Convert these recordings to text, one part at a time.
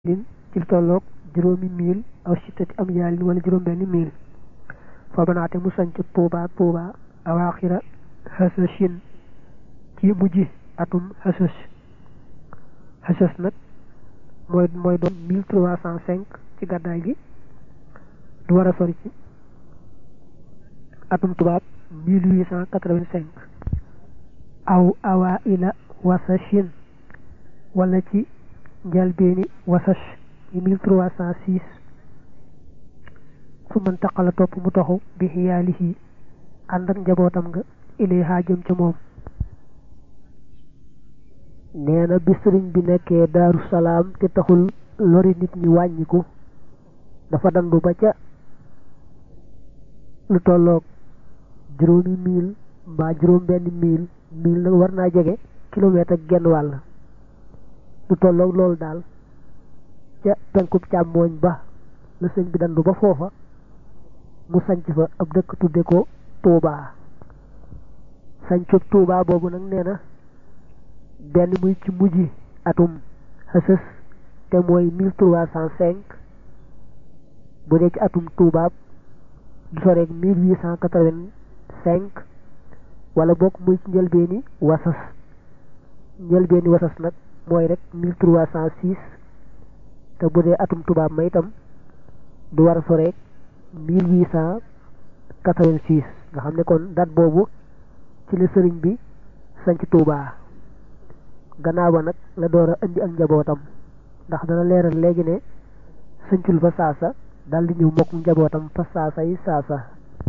lin ci lu tolloog juróomi mil aw sittati am yaalin wala juróom benn mil fa banaate mu sanc tuuba tuuba awaaxira xasashin ci mujj atum xasas xasas nag mooy mooy doon mille trois cent cinq ci gàddaay gi du war a sori ci atum tubaab mille huit cent quatre-vingt-cinq aw awaa ila wasashin wala ci njalbeeni wasas yi mille trois cent six fu man taqala topp mu toxu bi xiyaalihi ànd ak njabootam nga ilayha jëm ca moom nee na bi sëriñ bi nekkee daaru salaam te taxul lori nit ñi wàññiku dafa dandu ba ca lu tolloog juróomi mil mbaa juróom benn mil mil nag war naa jege kilomètre ak genn wàll lu tolloog loolu daal ca penkub càmmooñ ba la sëñ bi dandu ba foofa mu sanc fa ab dëkk tudde ko Touba sancub Touba boobu nag nee na benn muy ci mujj atum xësës te mooy mille trois cent cinq bu dee ci atum Touba du soreeg mille huit cent quatre-vingt-cinq wala bokk muy ci njëlbeeni wasas njëlbeeni wasas nag mooy rek mille trois cent six te bu dee atum tubaab ma itam du war a soreeg mille huit cent quatre-vingt-six nga xam ne kon date boobu ci la sëriñ bi sanc Touba gannaaw ba nag la door a indi ak njabootam ndax dana leeral léegi ne sancul fa saasa dal di ñëw mokk njabootam fa saasa yi saasa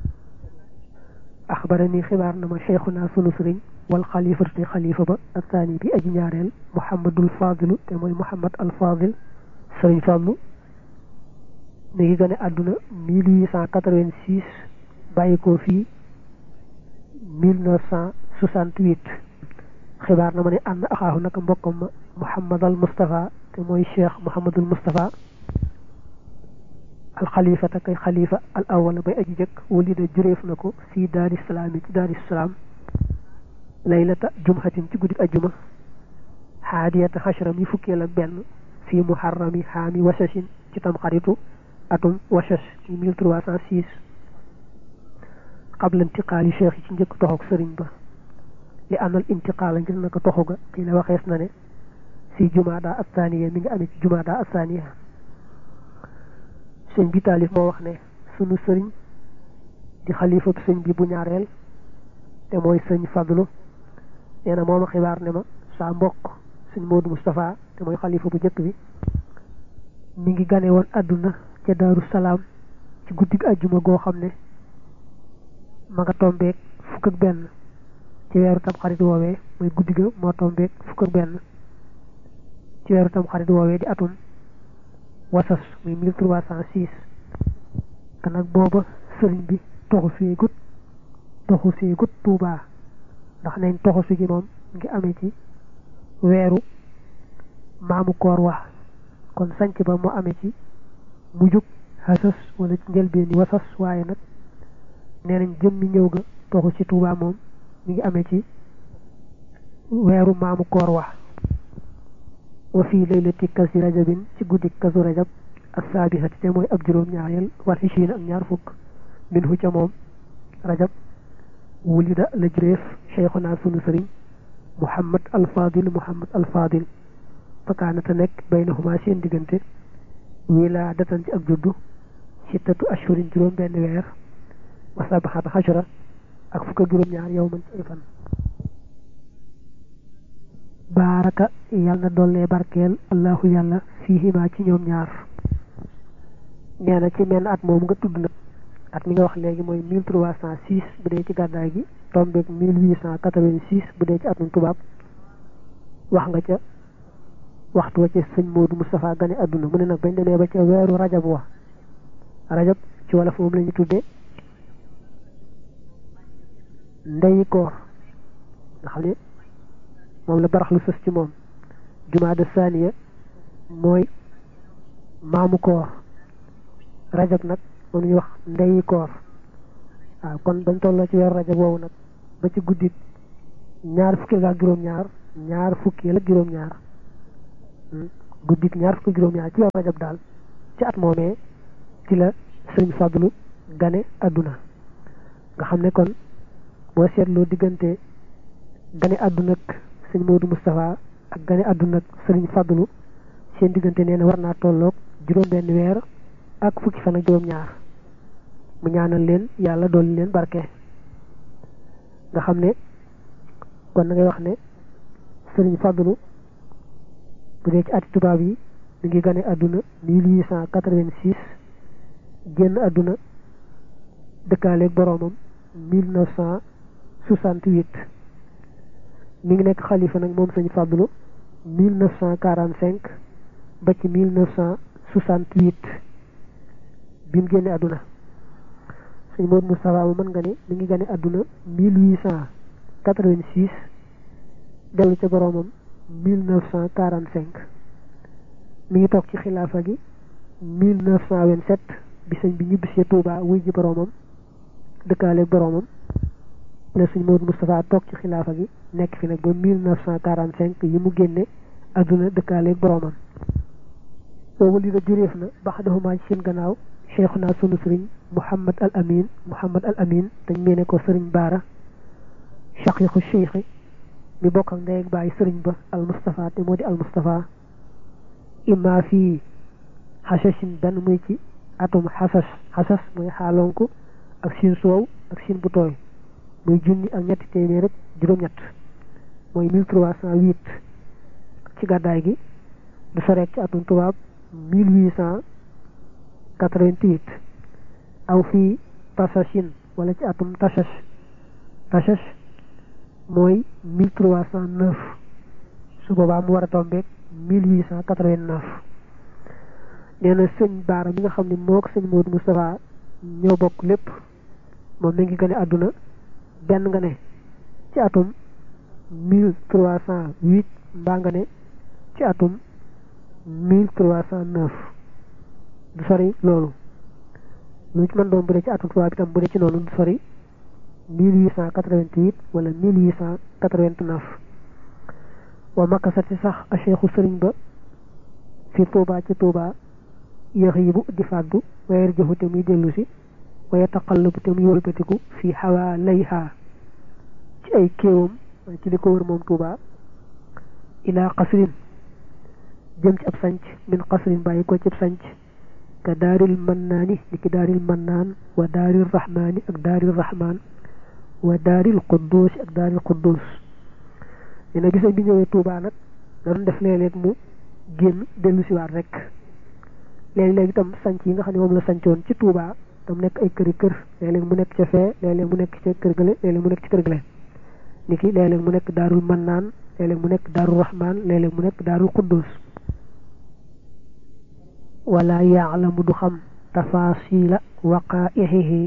axbarani xibaar na ma cheikhuna sunu sëriñ wal xalifatu te xalifa ba asaani bi aji ñaareel muhammadul fadilu te mooy muhammad al fadil sëriñ fàllu mi ngi gane àdduna mille huit cent quatre-vingt-six bàyyi ko fii mille neuf cent soixante-huit xibaar na ma ne ànd axaahu naka mbokkam ma muhammad al mustafa te mooy cheikh muhammadul mustafa al xalifa te kay xalifa al awala bay aji jëkk walida jureef na ko fii daari salaam yi ci daari salaam laylata jumhatin ci guddik ajjuma xaadiyata xashram yi fukkeel ak benn fii muharrami xaami wasashin ci tam xaritu atum wasas ci mille trois cent six qabla intiqaali cheikh yi ci njëkk toxoog sëriñ ba li amal intiqaala ngir naka toxu ga ci la waxees na ne fii jumaada athaniya mi ngi amee ci jumaada athaniya sëñ bi taalif moo wax ne sunu sëriñ di xalifab sëñ bi bu ñaareel te mooy sëñ fadlu nee na mooma xibaar ne ma saa mbokk sëñ Moodu Moustapha te mooy xalifa bu njëkk bi mi ngi gane woon àdduna ca daaru salaam ci guddig ajjuma goo xam ne ma nga tombeek fukk ak benn ci weeru tam xarit woowee mooy guddi ga moo tombeek fukk ak benn ci weeru tam xarit woowee di atum wasas muy mille trois cent six te nag booba sëriñ bi toxu fee gut toxu fee gut tuubaa ndax nañ toxu si gi moom ngi amee ci weeru maamu koor wax kon sanc ba moo amee ci mujjug xasas wala ci njëlbeeni wasas waaye nag nee nañ jëmmi ñëw ga toxu ci tuubaa moom mi ngi amee ci weeru maamu koor wax wa fii laylati kasi rajabin ci guddi kasu rajab assaabihati te mooy ab juróom ñaareel wal xishiin ak ñaar fukk min hu ca moom rajab wulida la jureef cheikhuna sunu sëriñ muhammad alfadil muhammad alfadil fakaanata nekk baynahuma seen diggante wilaadatan ci ak juddu sittatu ashurin juróom benn weer wa sabaxata xashara ak fukk ak juróom ñaar yow man ci ay fan baaraka yàlla na dollee barkeel allahu yàlla fiihima ci ñoom ñaar nee na ci menn at moom nga tudd nag at mi nga wax léegi mooy mille trois cent six bu dee ci gàddaay gi tombeeg mille huit cent quatre-vingt-six bu dee ci atum tubaab wax nga ca waxtu wa ca sëñ Moodu Moustapha gane àdduna mu ne nag bañ demee ba ca weeru rajab wa rajab ci wolof moom la ñu tuddee ndeyi koor nga xam ne moom la baraxlu sës ci moom jumaada saaniya mooy maamu koor rajab nag moom ñuy wax ndeyi koor waaw kon bañ tolloo ci weeru rajab woowu nag ba ci guddi ñaar fukki ak juróom-ñaar ñaar fukki ak juróom-ñaar guddik ñaar fukki juróom-ñaar ci weeru rajab daal ci at moomee ci la sëriñ Fadlu gane àdduna nga xam ne kon boo seetloo diggante gane àdduna ak sëñ Modou Moustapha ak gane àdduna ak sëriñ Fadlu seen diggante nee na war naa tolloog juróom-benn weer ak fukki fan ak juróom-ñaar mu ñaanal leen yàlla dolli leen barke nga xam ne kon na ngay wax ne sëriñ Fadlu bu dee ci ati tubaab yi mi ngi gane àdduna mille huit cent quatre-vingt-six génn àdduna dëkkaaleeg boroomam mille neuf cent soixante-huit mi ngi nekk xalifa nag moom sëñ Fadlu mille neuf cent quarante-cinq ba ci mille neuf cent soixante-huit bi mu génne àdduna sëñ Modou Moustapha mu mën nga ne mi ngi gane àdduna mille huit cent quatre-vingt-six dellu ca boroomam mille neuf cent quarante-cinq mi ngi toog ci xilaafa gi mille neuf cent vingt-sept bi sëñ bi ñibbisee Touba wuy ji boroomam dëkkaaleeg boroomam la sëñ Modou Moustapha toog ci xilaafa gi nekk fi nag ba mille neuf cent quarante-cinq yi mu génne àdduna dëkkaaleeg boroomam boobu li nga juréef na baxdahumaa ci seen gannaaw cheikhuna sunu sëriñ Mouhamad al Amin Mouhamad al Amin dañ meene ko sëriñ Baara shaqiqu cheikhi mi bokk ak ndey ak bàyyi sëriñ ba al Moustapha te moo di al Moustapha imma fii xasashin benn muy ci atum xasas xasas muy xaalonku ak siin soow ak siin bu tooy muy junni ak ñetti téeméer rek juróom-ñett mooy mille trois cent huit ci gàddaay gi du soreek ci atum tubaab mille huit cent quatre-vingt-huit aw fii tasashin wala ci atum tasas tasas mooy mille trois cent neuf su boobaa mu war a tombeek mille huit cent quatre-vingt-neuf nee na sëñ Baara mi nga xam ne moo ko sëñ Modou Moustapha ñoo bokk lépp moom mi ngi gane àdduna benn nga ne ci atum mille trois cent huit mbaa nga ne ci atum mille trois cent neuf du sori loolu lu ci mën doon bu dee ci atum tubaab itam bu dee ci noonu du sori mille huit cent quatre-vingt-huit wala mille huit cent quatre-vingt-neuf wa makkasati sax a cheikhu sëriñ ba fi Touba ci Touba yaxiibu di fàddu wayar joxu te muy dellu si waya taqallabu te muy wëlbatiku fii xawaa layha ci ay kéewam ci li ko wër moom Touba ilaa qasrin jëm ci ab sanc min qasrin bàyyi ko ci ab sanc ka daaril mannaani li ki daaril mannaan wa daaril rahmaani ak daaril rahmaan wa daaril qudduus ak daaril qudduus dina gis bi ñëwee Touba nag da doon def léeg-léeg mu génn dellu siwaat rek léegi-léegi itam sanc yi nga xam ne moom la sancoon ci Touba tam nekk ay këri kër léeg-léeg mu nekk ca fee léeg-léeg mu nekk ca kër gële léeg-léeg mu nekk ci kër gële ni ki léeg-léeg mu nekk daarul mannaan léeg-léeg mu nekk daarul rahmaan léeg-léeg mu nekk daarul quddus wala yaalamu du xam tafaasila waqaixihi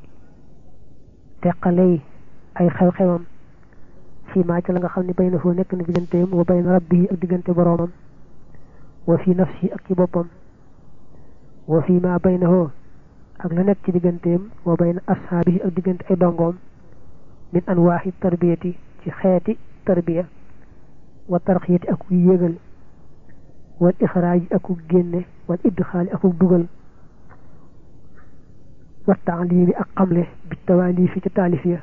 teqaley ay xew-xewam fii maa ci la nga xam ne bay na foo nekk na digganteem wa bay na rabbi ak diggante boroomam wa fi nafsi ak ci boppam wa fii maa bay na foo ak la nekk ci digganteem wa bay na ashaabihi ak diggante ay dongoom min anwaaxi tarbiyati ci xeeti tarbiya wa tarxiyati ak yégal wal ixraaji ak génne wal idxaali ak dugal wa taalimi ak xamle bi tawaalifi ci taalif ya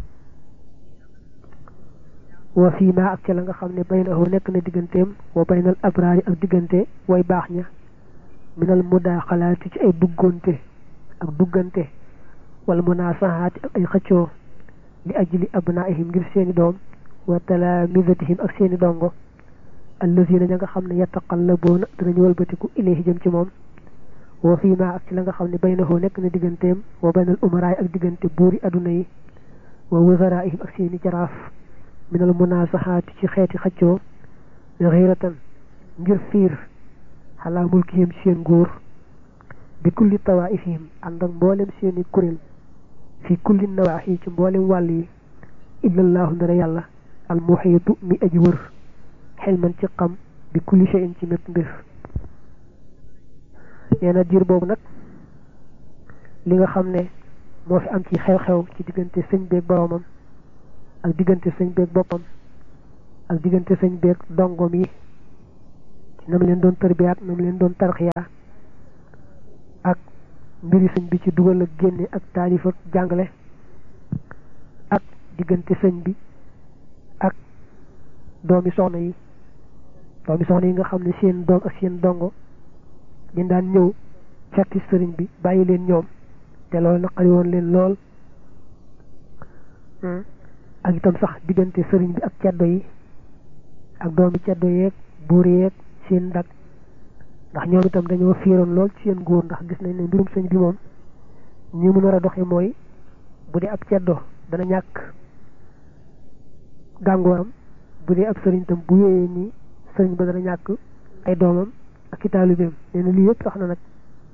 wa fii ma ak ca la nga xam ne baynahu nekk na digganteem wa baynal abraari ak diggante way baax ña minal mudaaxalaati ci ay duggonte ak duggante wala munaasahaati ak ay xëccoo li ajli abnaihim ngir seeni doom wa talaamisatihim ak seeni dongo allazina ña nga xam ne yataqallaboona danañu walbatiku ilayhi jëm ci moom wa fii ma ak ci la nga xam ne baynahu nekk na digganteem wa baynal umaraay ak diggante buuri aduna yi wa wazaraihim ak seeni jaraaf minal munaasahaati ci xeeti xëccoo xiiratan ngir fiir xalaa mulkihim ci seen nguur bi kulli tawaifihim ànd ak mboolem seeni kuréel fi kulli nawaaxi ci mboolem wàll yi illallaahu ndara yàlla al muxiitu mi aji wër xelman ci xam bi kulli shay'in ci mépp mbir nee na diir boobu nag li nga xam ne moo fi am ci xew-xew ci diggante sëñ beeg boroomam ak diggante sëñ beeg boppam ak diggante sëñ beeg dongom yi ci nam leen doon tërbiyaat nam leen doon tarxiyaa ak mbiri sëñ bi ci dugal ak génne ak taalif ak jàngale ak diggante sëñ bi ak doomi soxna yi doomi soxna yi nga xam ne seen doom ak seen dongo ñu daan ñëw fekk sëriñ bi bàyyi leen ñoom te loolu naqari woon leen lool ak itam sax diggante sëriñ bi ak ceddo yi ak doomi ceddo yeeg buur yeeg seen ndag ndax ñoom itam dañoo fiiroon lool ci seen góor ndax gis nañ ne mbirum sëñ bi moom ñi mu nar a doxe mooy bu dee ab ceddo dana ñàkk gàngooram bu dee ab sëriñ tam bu wéyee nii sëriñ ba dana ñàkk ay doomam ak i taalibeem nee na lii yëpp tax na nag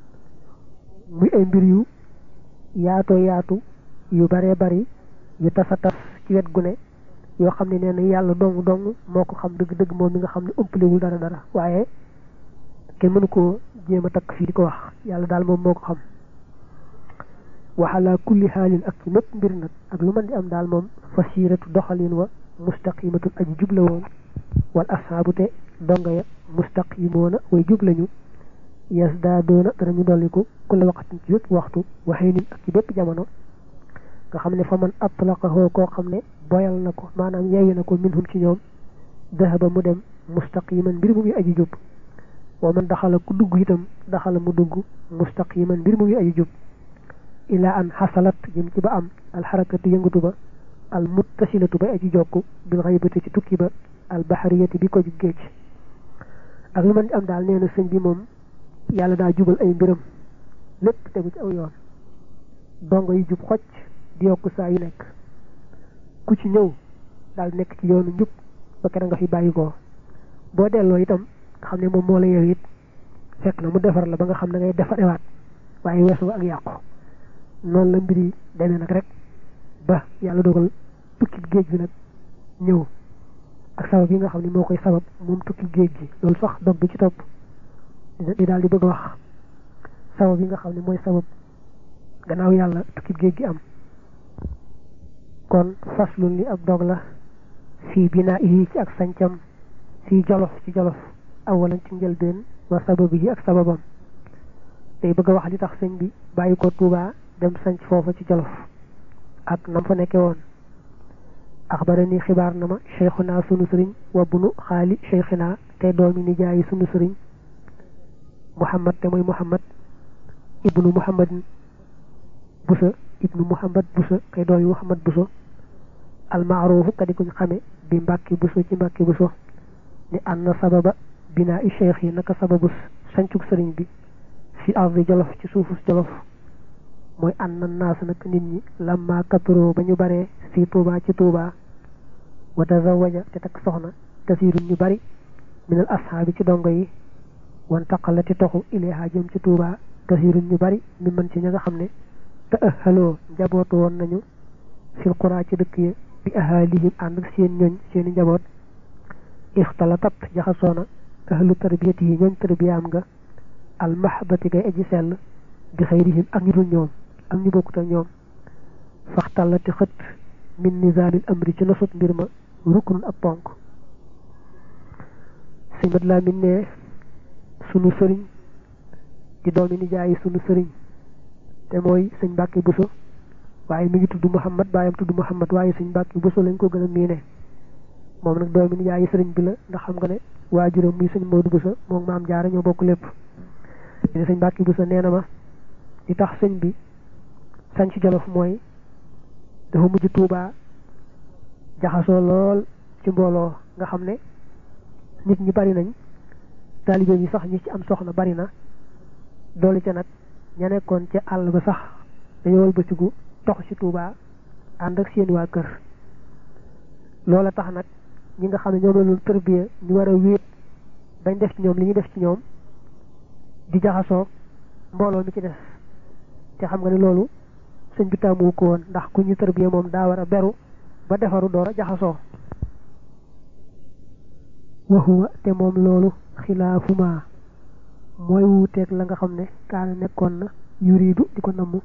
muy ay mbir yu yaatoo yaatu yu baree bari yu tasa tas ci wet gu ne yoo xam ne nee na yàlla dong dong moo ko xam dëgg-dëgg moom mi nga xam ne ëmpalewul dara dara waaye kenn mënu koo jéem a takk fii di ko wax yàlla daal moom moo ko xam waxalaa kulli xaalin ak ci mépp mbir nag ak lu mën di am daal moom fasiratu doxalin wa mustaqimatun aji jubla woon wal ashaabu te donga ya mustaqimoona way jublañu yes daa doona danañu dolliku kulla waqatin ci wépp waxtu waxee nin ak ci bépp jamono nga xam ne fa man atlaqahoo koo xam ne boyal na ko maanaam yeeyu na ko minhum ci ñoom dahaba mu dem mustaqiman mbir mu muy aji jub wa man daxala ku dugg itam daxala mu dugg mustaqiman mbir mu muy aji jub ila an xasalat jëm ci ba am alxarakatu yëngatu ba al muttasilatu bay aji jokku bil xaybati ci tukki ba al baxariyati bi ko ju géej ak lu mën di am daal nee na sëñ bi moom yàlla daa jubal ay mbiram lépp tegu ci aw yoon dongo yu jub xocc di yokk saa yu nekk ku ci ñëw daal nekk ci yoonu njub ba kenn nga fi bàyyi ko boo delloo itam nga xam ne moom moo la yow it fekk na mu defar la ba nga xam ne ngay defarewaat waaye weesu ak yàqu noonu la mbiri demee nag rek ba yàlla dogal tukki géej bi nag ñëw ak sabab yi nga xam ne moo koy sabab moom tukki géej gi loolu sax dog bi ci topp di daal di bëgg a wax sabab yi nga xam ne mooy sabab gannaaw yàlla tukki géej gi am kon faslun li ab dog la fii binaa yi ci ak sancam fii jolof ci jolof awalan ci njëlbeen wa sabab yi ak sababam day bëgg a wax li tax sëñ bi bàyyi ko Tuubaa dem sanc foofa ci jolof ak nam fa nekke woon axbarani xibaar na ma cheikhuna sunu sëriñ wa bunu xaali cheikhina te doomi nijaayi sunu sëriñ muhammad te mooy muhammad ibnu muhammadin busa ibnu muhammad busa kay doomi muhammad buso almaaruufu ka di kuñ xame bi mbàkki buso ci mbàkki buso ni anna sababa binaa i cheikh yi naka sababu sancug sëriñ bi fi ardi jolof ci suufus jolof mooy ànd na naas nag nit ñi lamma katuroo ba ñu baree fii tuubaa ci tuubaa wa tazawaja te takk soxna kasirun ñu bari minal ashaabi ci dongo yi wan taqalati toxu ilayha jëm ci tuubaa kasirun ñu bari mi mën ci ña nga xam ne te ëxaloo njabootu woon nañu fil quraa ci dëkk ya bi ahaalihim ànd ak seen ñoñ seeni njaboot ixtalatat jaxasoona ahlu tarbiyati yi ñooñ tarbiyaam nga almahbati gay aji sell bi xayrihim ak ñu dul ñoom ak ñu bokkut ak ñoom faxtallati xët min nizamil amri ci nosut mbir ma ruknun ab ponk sëñ mat laa min ne sunu sëriñ di doomi nijaayi sunu sëriñ te mooy sëñ Mbàkke Buso waaye mi ngi tudd Muhammad baayam tudd Muhammad waaye sëñ Mbàkke Buso lañ ko gën a miine moom nag doomi nijaayi sëriñ bi la ndax xam nga ne waajuram muy sëñ Moodu Buso moom maam jaara ñoo bokk lépp ne sëñ Mbàkke Buso nee na ma li tax sëñ bi sañ ci jolof mooy dafa mujj tuubaa jaxasoo lool ci mbooloo nga xam ne nit ñi bari nañ taalibe yi sax ñi ci am soxna bari na doolu ca nag ña nekkoon ca àll ba sax dañoo wëlbatiku tox ci tuubaa ànd ak seen waa kër loola tax nag ñi nga xam ne ñoom la loolu tërbiya ñu war a wéet bañ def ci ñoom li ñu def ci ñoom di jaxasoo mbooloo mi ci des te xam nga ne loolu sëñ bi taamu ko woon ndax ku ñu tërbiya moom daa war a beru ba defaru door a jaxasoo waxuwa te moom loolu xilaafuma mooy wuuteeg la nga xam ne kaana nekkoon na yuridu di ko namm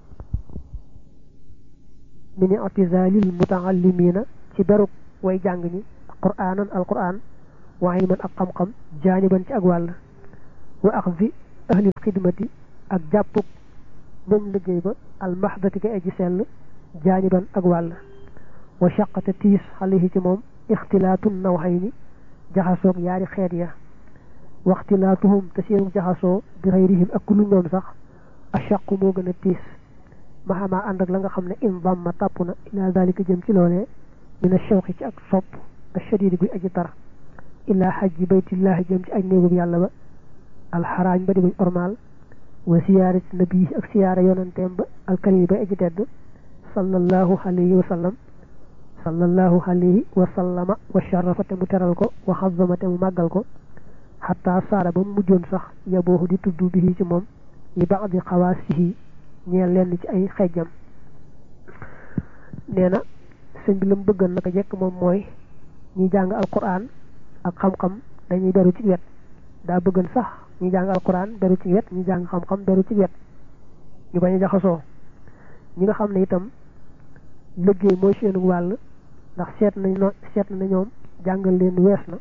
mini atizalil mutaallimina ci beruk way jàng ñi quraanan alquran wa ilman ak xam-xam jaaniban ci ak wàll wa axzi ahlil xidmati ak jàppuk ñoñ liggéey ba almahdati ka aji sell jaaniban ak wàll wa shaqata tiis xalihi ci moom ixtilaatun nawxayni jaxasoog yaari xeet ya waxtilaatuhum te seenu jaxasoo bi xayrihim ak ku lu ñoom sax ashaqu moo gën a tiis maxamaa ànd ak la nga xam ne in damma tàpp na ila dalika jëm ci loolee min ashawqi ci ak sopp ashadidi guy aji tar ila xajji baytillahi jëm ci aj néegub yàlla ba alxaraaj ba di buñ ormaal wa siyaarati nabii ak siyaara yonanteem ba alkarimi bay aji tedd sallallahu alayhi wa sallam sallallahu alayhi wa sallama wa sharafa te mu teral ko wa xazama te mu màggal ko xataa saara ba mu mujjoon sax yaboohu di tudd bi ci moom li baadi xawaasihi ñeel lenn ci ay xejjam nee na sëñ bi la mu bëggan naka jekk moom mooy ñi jàng alquran ak xam-xam dañuy beru ci wet daa bëggan sax ñi jàng alquran beru ci wet ñi jàng xam-xam beru ci wet ñu bañ a jaxasoo ñi nga xam ne itam liggéey mooy seenu wàll ndax seet nañ no seet na ñoom jàngal leen wees na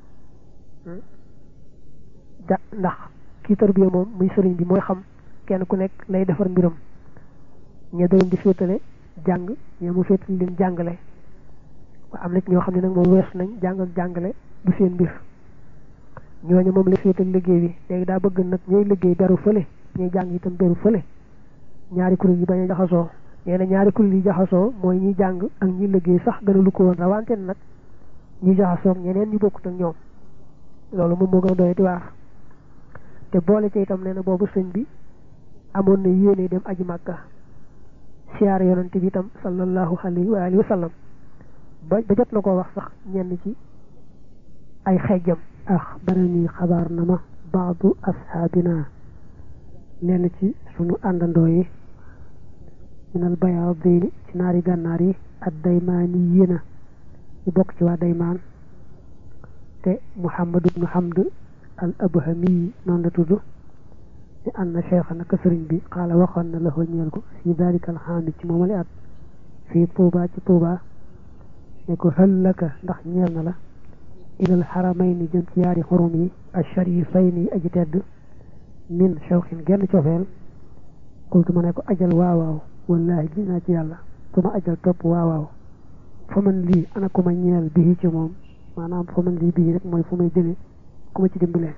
ja ndax kii tarbiya moom muy sëriñ bi mooy xam kenn ku nekk lay defar mbiram ñe da leen di féetale jàng ñe mu féetale leen jàngale waa am na ñoo xam ne nag moom weesu nañ jàng ak jàngale du seen mbir ñooñu moom la féetal liggéey bi léegi daa bëgg nag ñooy liggéey beru fële ñooy jàng itam beru fële ñaari kuréel yi bañ a jaxasoo nee na ñaari kuréel yi jaxasoo mooy ñi jàng ak ñi liggéey sax gën a lu ko woon rawante nag ñi jaxasoo ñeneen ñu bokkut ak ñoom loolu moom moo gën a doy di waar te boole ci itam nee na boobu sëñ bi amoon na yéene dem aji màkka siyaare yonante bi itam sallallahu alayhi wa alihi wa sallam ba ba jot na koo wax sax ñenn ci ay xejjam axbarani xabaar na ma baadu asxaabina lenn ci sunu àndandoo yi minal bayaadini ci naari gànnaar yi ak daymaani yéena ñu bokk ci waa daymaan te muhammad ibnu hamd al abhami noonu la tudd ni ànd na cheikha naka sëriñ bi xaala waxoon na la ko ñeel ko fi dalika alxaami ci moomale at fii tuuba ci tuuba ne ko hëllaka ndax ñeel na la ilal xaramayni jëm ci yaari xurum yi asharifayni yi aji tedd min shawxin genn cofeel qultu ma ne ko ajal waawaaw wallahi gis naa ci yàlla su ma ajal topp waawaaw fa man lii ana ku ma ñeel bii ci moom maanaam fa man lii bii rek mooy fu may jëme ku ma ci dimbalee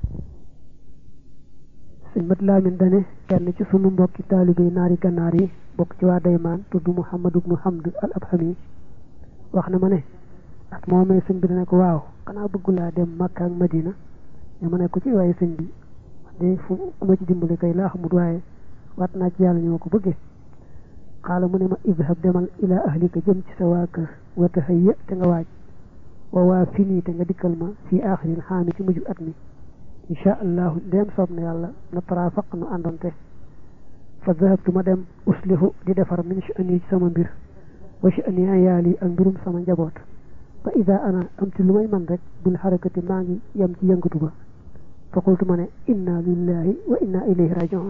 sëñ mat laamin dane kenn ci sunu mbokki taalibe yi naari gannaar yi bokk ci waa daymaan tudd muhammad ibnu hamd al abhami wax na ma ne at moomee sëñ bi dane ko waaw xanaa bëggulaa dem makka ak madina ne ma ne ko ci waaye sëñ bi de fu ku ma ci dimbale kay laa xamut waaye waat naa ci yàlla ñoo ko bëggee xaala mu ne ma idhab demal ila ahlika jëm ci sa waa kër wa tahayya te nga waaj wa waa fini te nga dikkal ma fii aaxiril xaami ci mujj at mi insha allahu ndéem soob na yàlla na tarafaq nu àndonte fa dahabtu ma dem uslihu di defar min sha'ani ci sama mbir wa sha'ani ayaali ak mbirum sama njaboot fa ida ana am ci lu may man rek bil xarakati maa ngi yem ci yëngatu ba fa qultu ma ne inna lillahi wa inna ilayhi rajiun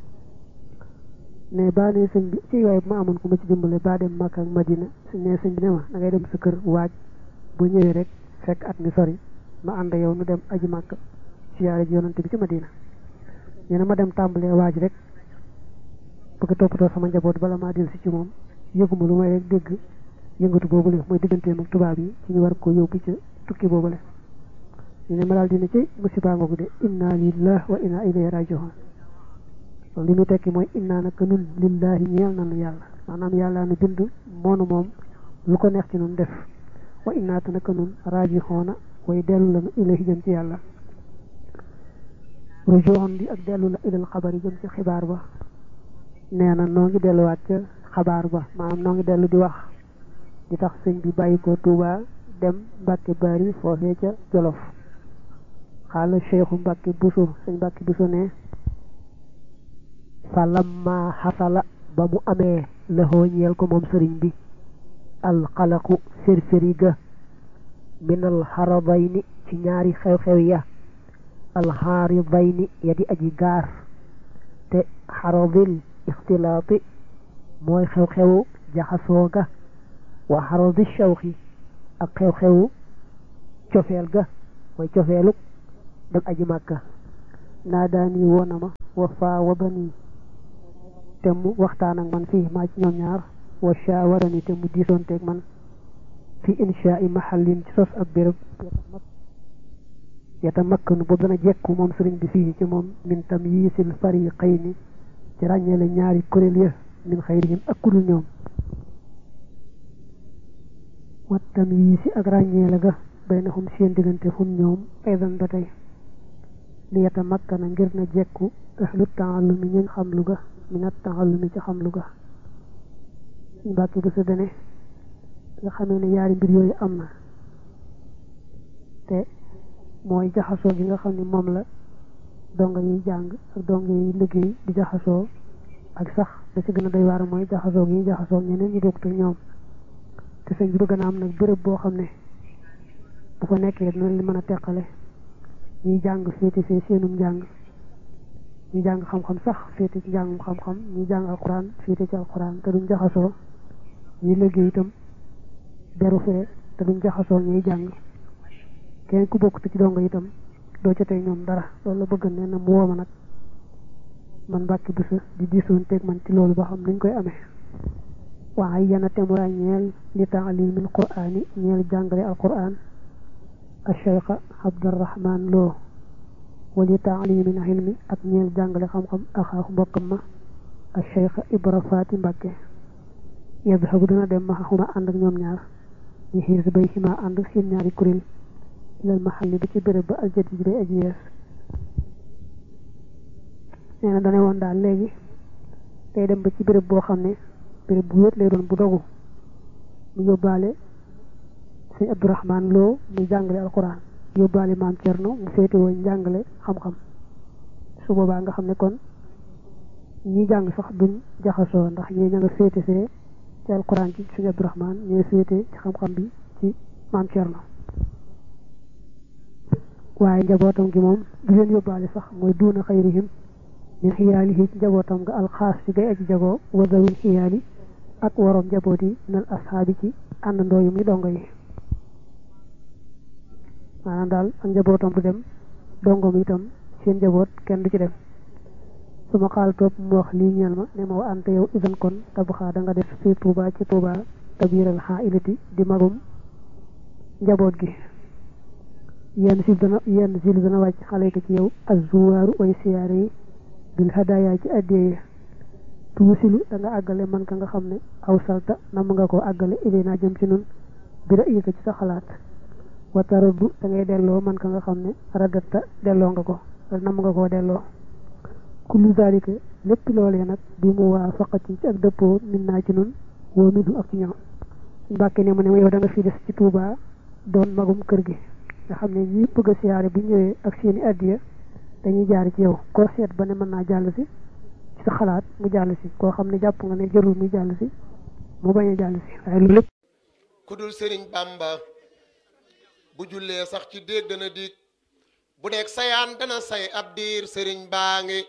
ne baa ne sëñ bi ci waaye bu ma amoon ku ma ci dimbale baa dem Makka ak Madina suñ ne sëñ bi ne ma da ngay dem sa kër waaj bu ñëwee rek fekk at mi sori ma ànd yow nu dem aji Makka siyaare ji yonante bi ci Madina nee na ma dem tàmbalee waaj rek bëgg toppatoo sama njaboot bala maa del si ci moom yëguma lu may rek dégg yëngatu boobule mooy digganteem ak tubaab yi ci ñu war ko yóbbu ci tukki boobule ñu ne ma daal dina ci musiba ngoogu de inna lillah wa inna ilayhi rajiun li mu tekki mooy inna naka nun lillahi ñeel nanu yàlla maanaam yàlla nu bind moonu moom lu ko neex ci nun def wa inna te naka nun rajihoona way dellu lanu ilayhi jëm ci yàlla rujuun di ak dellu la ilal xabar yi jëm ci xibaar ba nee na noo ngi delluwaat ca xabaar ba maanaam noo ngi dellu di wax di tax sëñ bi bàyyi ko Tuuba dem Mbàkke Bari foofee ca Jolof xaala cheikhu Mbàkke Buso sëñ Mbàkke Buso ne fa lamma xasala ba mu amee laxoo ñeel ko moom sëriñ bi alxalaqu firfiri ga minal xaradayni ci ñaari xew-xew ya alxaaridayni ya di aji gaar te xaradil ixtilaati mooy xew-xewu jaxasoo ga wa xaradi shawxi ak xew-xewu cofeel ga mooy cofeelu dem aji màkka naa daani woona ma wa faa wadani te mu waxtaan ak man fii maa ci ñoom ñaar wa shaawarani te mu diisoonteeg man fi inshaa i mahallin ci sos ab béréb yata makkanu boobu dana jekku moom sëriñ bi fii ci moom min tamyiisil fariqayni ci ràññeele ñaari kuréel ya min xayrihim ak kudul ñoom wat tamyiisi ak ràññeele ga baynahum seen diggante hum ñoom aydan ba tey li yata makkana ngir na jekku ahlu taallumi ñuñ xam lu ga minat taallumi ci xam lu ga suñ bàkki bu sa dene nga xamee ne yaari mbir yooyu am na te mooy jaxasoo gi nga xam ne moom la donga yiy jàng ak donga yiy liggéey di jaxasoo ak sax da ci gën a doy waar mooy jaxasoo gi jaxasoo ñeneen ñi bokkut ak ñoom te sëñ bi bëgg na am nag béréb boo xam ne bu ko nekkee dina li mën a teqale ñuy jàng féete fee seenum njàng ñu jàng xam-xam sax féete ci njàngum xam-xam ñu jàng alxuraan féete ci alxuraan te duñ jaxasoo ñuy liggéey itam beru fee te duñ jaxasoo ñuy jàng kenn ku bokk ci dongo itam doo ca tey ñoom dara loolu la bëgg nee na mu wooma nag man mbàkki bisa di diisoon teeg man ci loolu ba xam nuñ koy amee waaye yana temura ñeel li taalimil quraani ñeel jàngale alquran acheikha abdurahman loo wali taalimil ilmi ak ñeel jàngale xam-xam axaaxu mbokkam ma acheikha ibra faati mbàkke yadhabu dana dem ma xuma ànd ak ñoom ñaar ñu xiir si bay xima ànd seen ñaari kuréel ilal maxalli bi ci béréb ba aljadi bi day aji yees nee na dane woon daal léegi day dem ba ci béréb boo xam ne béréb bu wéet lay doon bu dogu mu yóbbaale sëñ abdourahman loo muy jàngale alquran yóbbaale maam cerno mu féete woon jàngale xam-xam su boobaa nga xam ne kon ñi jàng sax duñ jaxasoo ndax ñii ña nga féete fee ci alquran ci sëñ abdourahman ñooy féete ci xam-xam bi ci maam cerno waaye njabootam gi moom du leen yóbbaale sax mooy duuna xayrihim min xiyaalihi ci njabootam nga alxaas ci gay aji jagoo wasawil xiyaali ak waroom njaboot yi minal ashaabi ci àndandoo yu muy dongo yi maanaam daal ak njabootam du dem dongo mi itam seen njaboot kenn du ci dem su ma xaal topp mu wax lii ñeel ma ne ma wa ante yow isan kon tabaxaa da nga def fii tuuba ci tuuba tabiiral xaa ilati di magum njaboot gi yenn sil dana yenn sil dana wàcc xale ko ci yow azuwaaru way siyaare yi bil hadaya ci addiyee tuusilu da nga àggale man ka nga xam ne aw salta nam nga ko àggale ilay naa jëm ci nun bi ra ko ci sa xalaat wa taraddu da ngay delloo man ka nga xam ne radatta delloo nga ko wala nam nga koo delloo kullu zalika lépp loolee nag bi mu waa faqati ci ak dëppoo min naa ci nun woo midu ak ci ñoom mbàkke ne mu ne ma yow da nga fi des ci Tuubaa doon magum kër gi nga xam ne ñi bëgg a siyaare bu ñëwee ak seeni addiya dañuy jaar ci yow koo seet ba ne mën naa jàll si ci sa xalaat mu jàll si koo xam ne jàpp nga ne jërul muy jàll si mu bañ a jàll si waaye loolu lépp ku dul sëriñ bàmba bu jullee sax ci déeg dana dig bu nekk sayaan dana say ab diir sëriñ baa ngi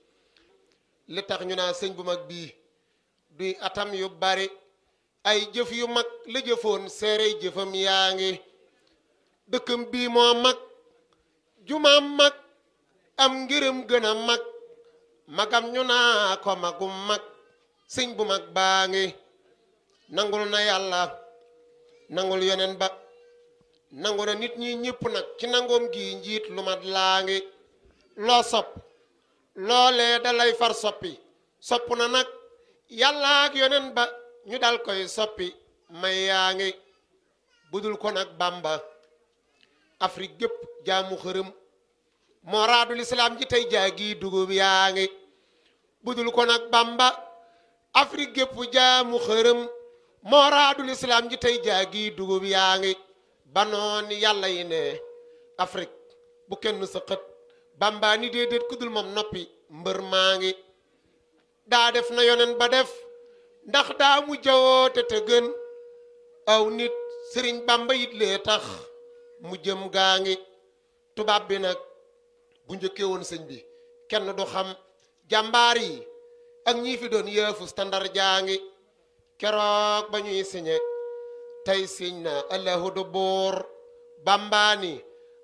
li tax ñu naa sëñ bu mag bii duy atam yu bari ay jëf yu mag la jëfoon seerey jëfam yaa ngi dëkkam bii moo mag jumaam mag am ngërëm gën a mag magam ñu naa ko magum mag sëñ bu mag baa ngi nangul na yàlla nangul yonen ba nangu na nit ñi ñëpp nag ci nangoom gi njiit lu mat laa ngi loo sopp loolee dalay far soppi sopp na nag yàlla ak yonen ba ñu dal koy soppi may yaa ngi budul ko nag bàmba afrique gépp jaamu xërëm moo raadul islaam ji tey jaagi dugub yaa ngi budul ko nag bàmba afrique gépp jaamu xërëm moo raadul islaam ji tey jaagi dugub yaa ngi banoon yàlla yi ne afrique bu kenn sa xët bàmbaa ni déedéet ku dul moom noppi mbër maa ngi daa def na yonen ba def ndax daa mu jawoote te gën aw nit sëriñ bàmba yit lee tax mu jëm gaa ngi tubaab bi nag bu njëkkee woon sëñ bi kenn du xam jàmbaar yi ak ñii fi doon yëfu standard jaa ngi keroog ba ñuy siñe tey siñ na allahu du buur bàmbaani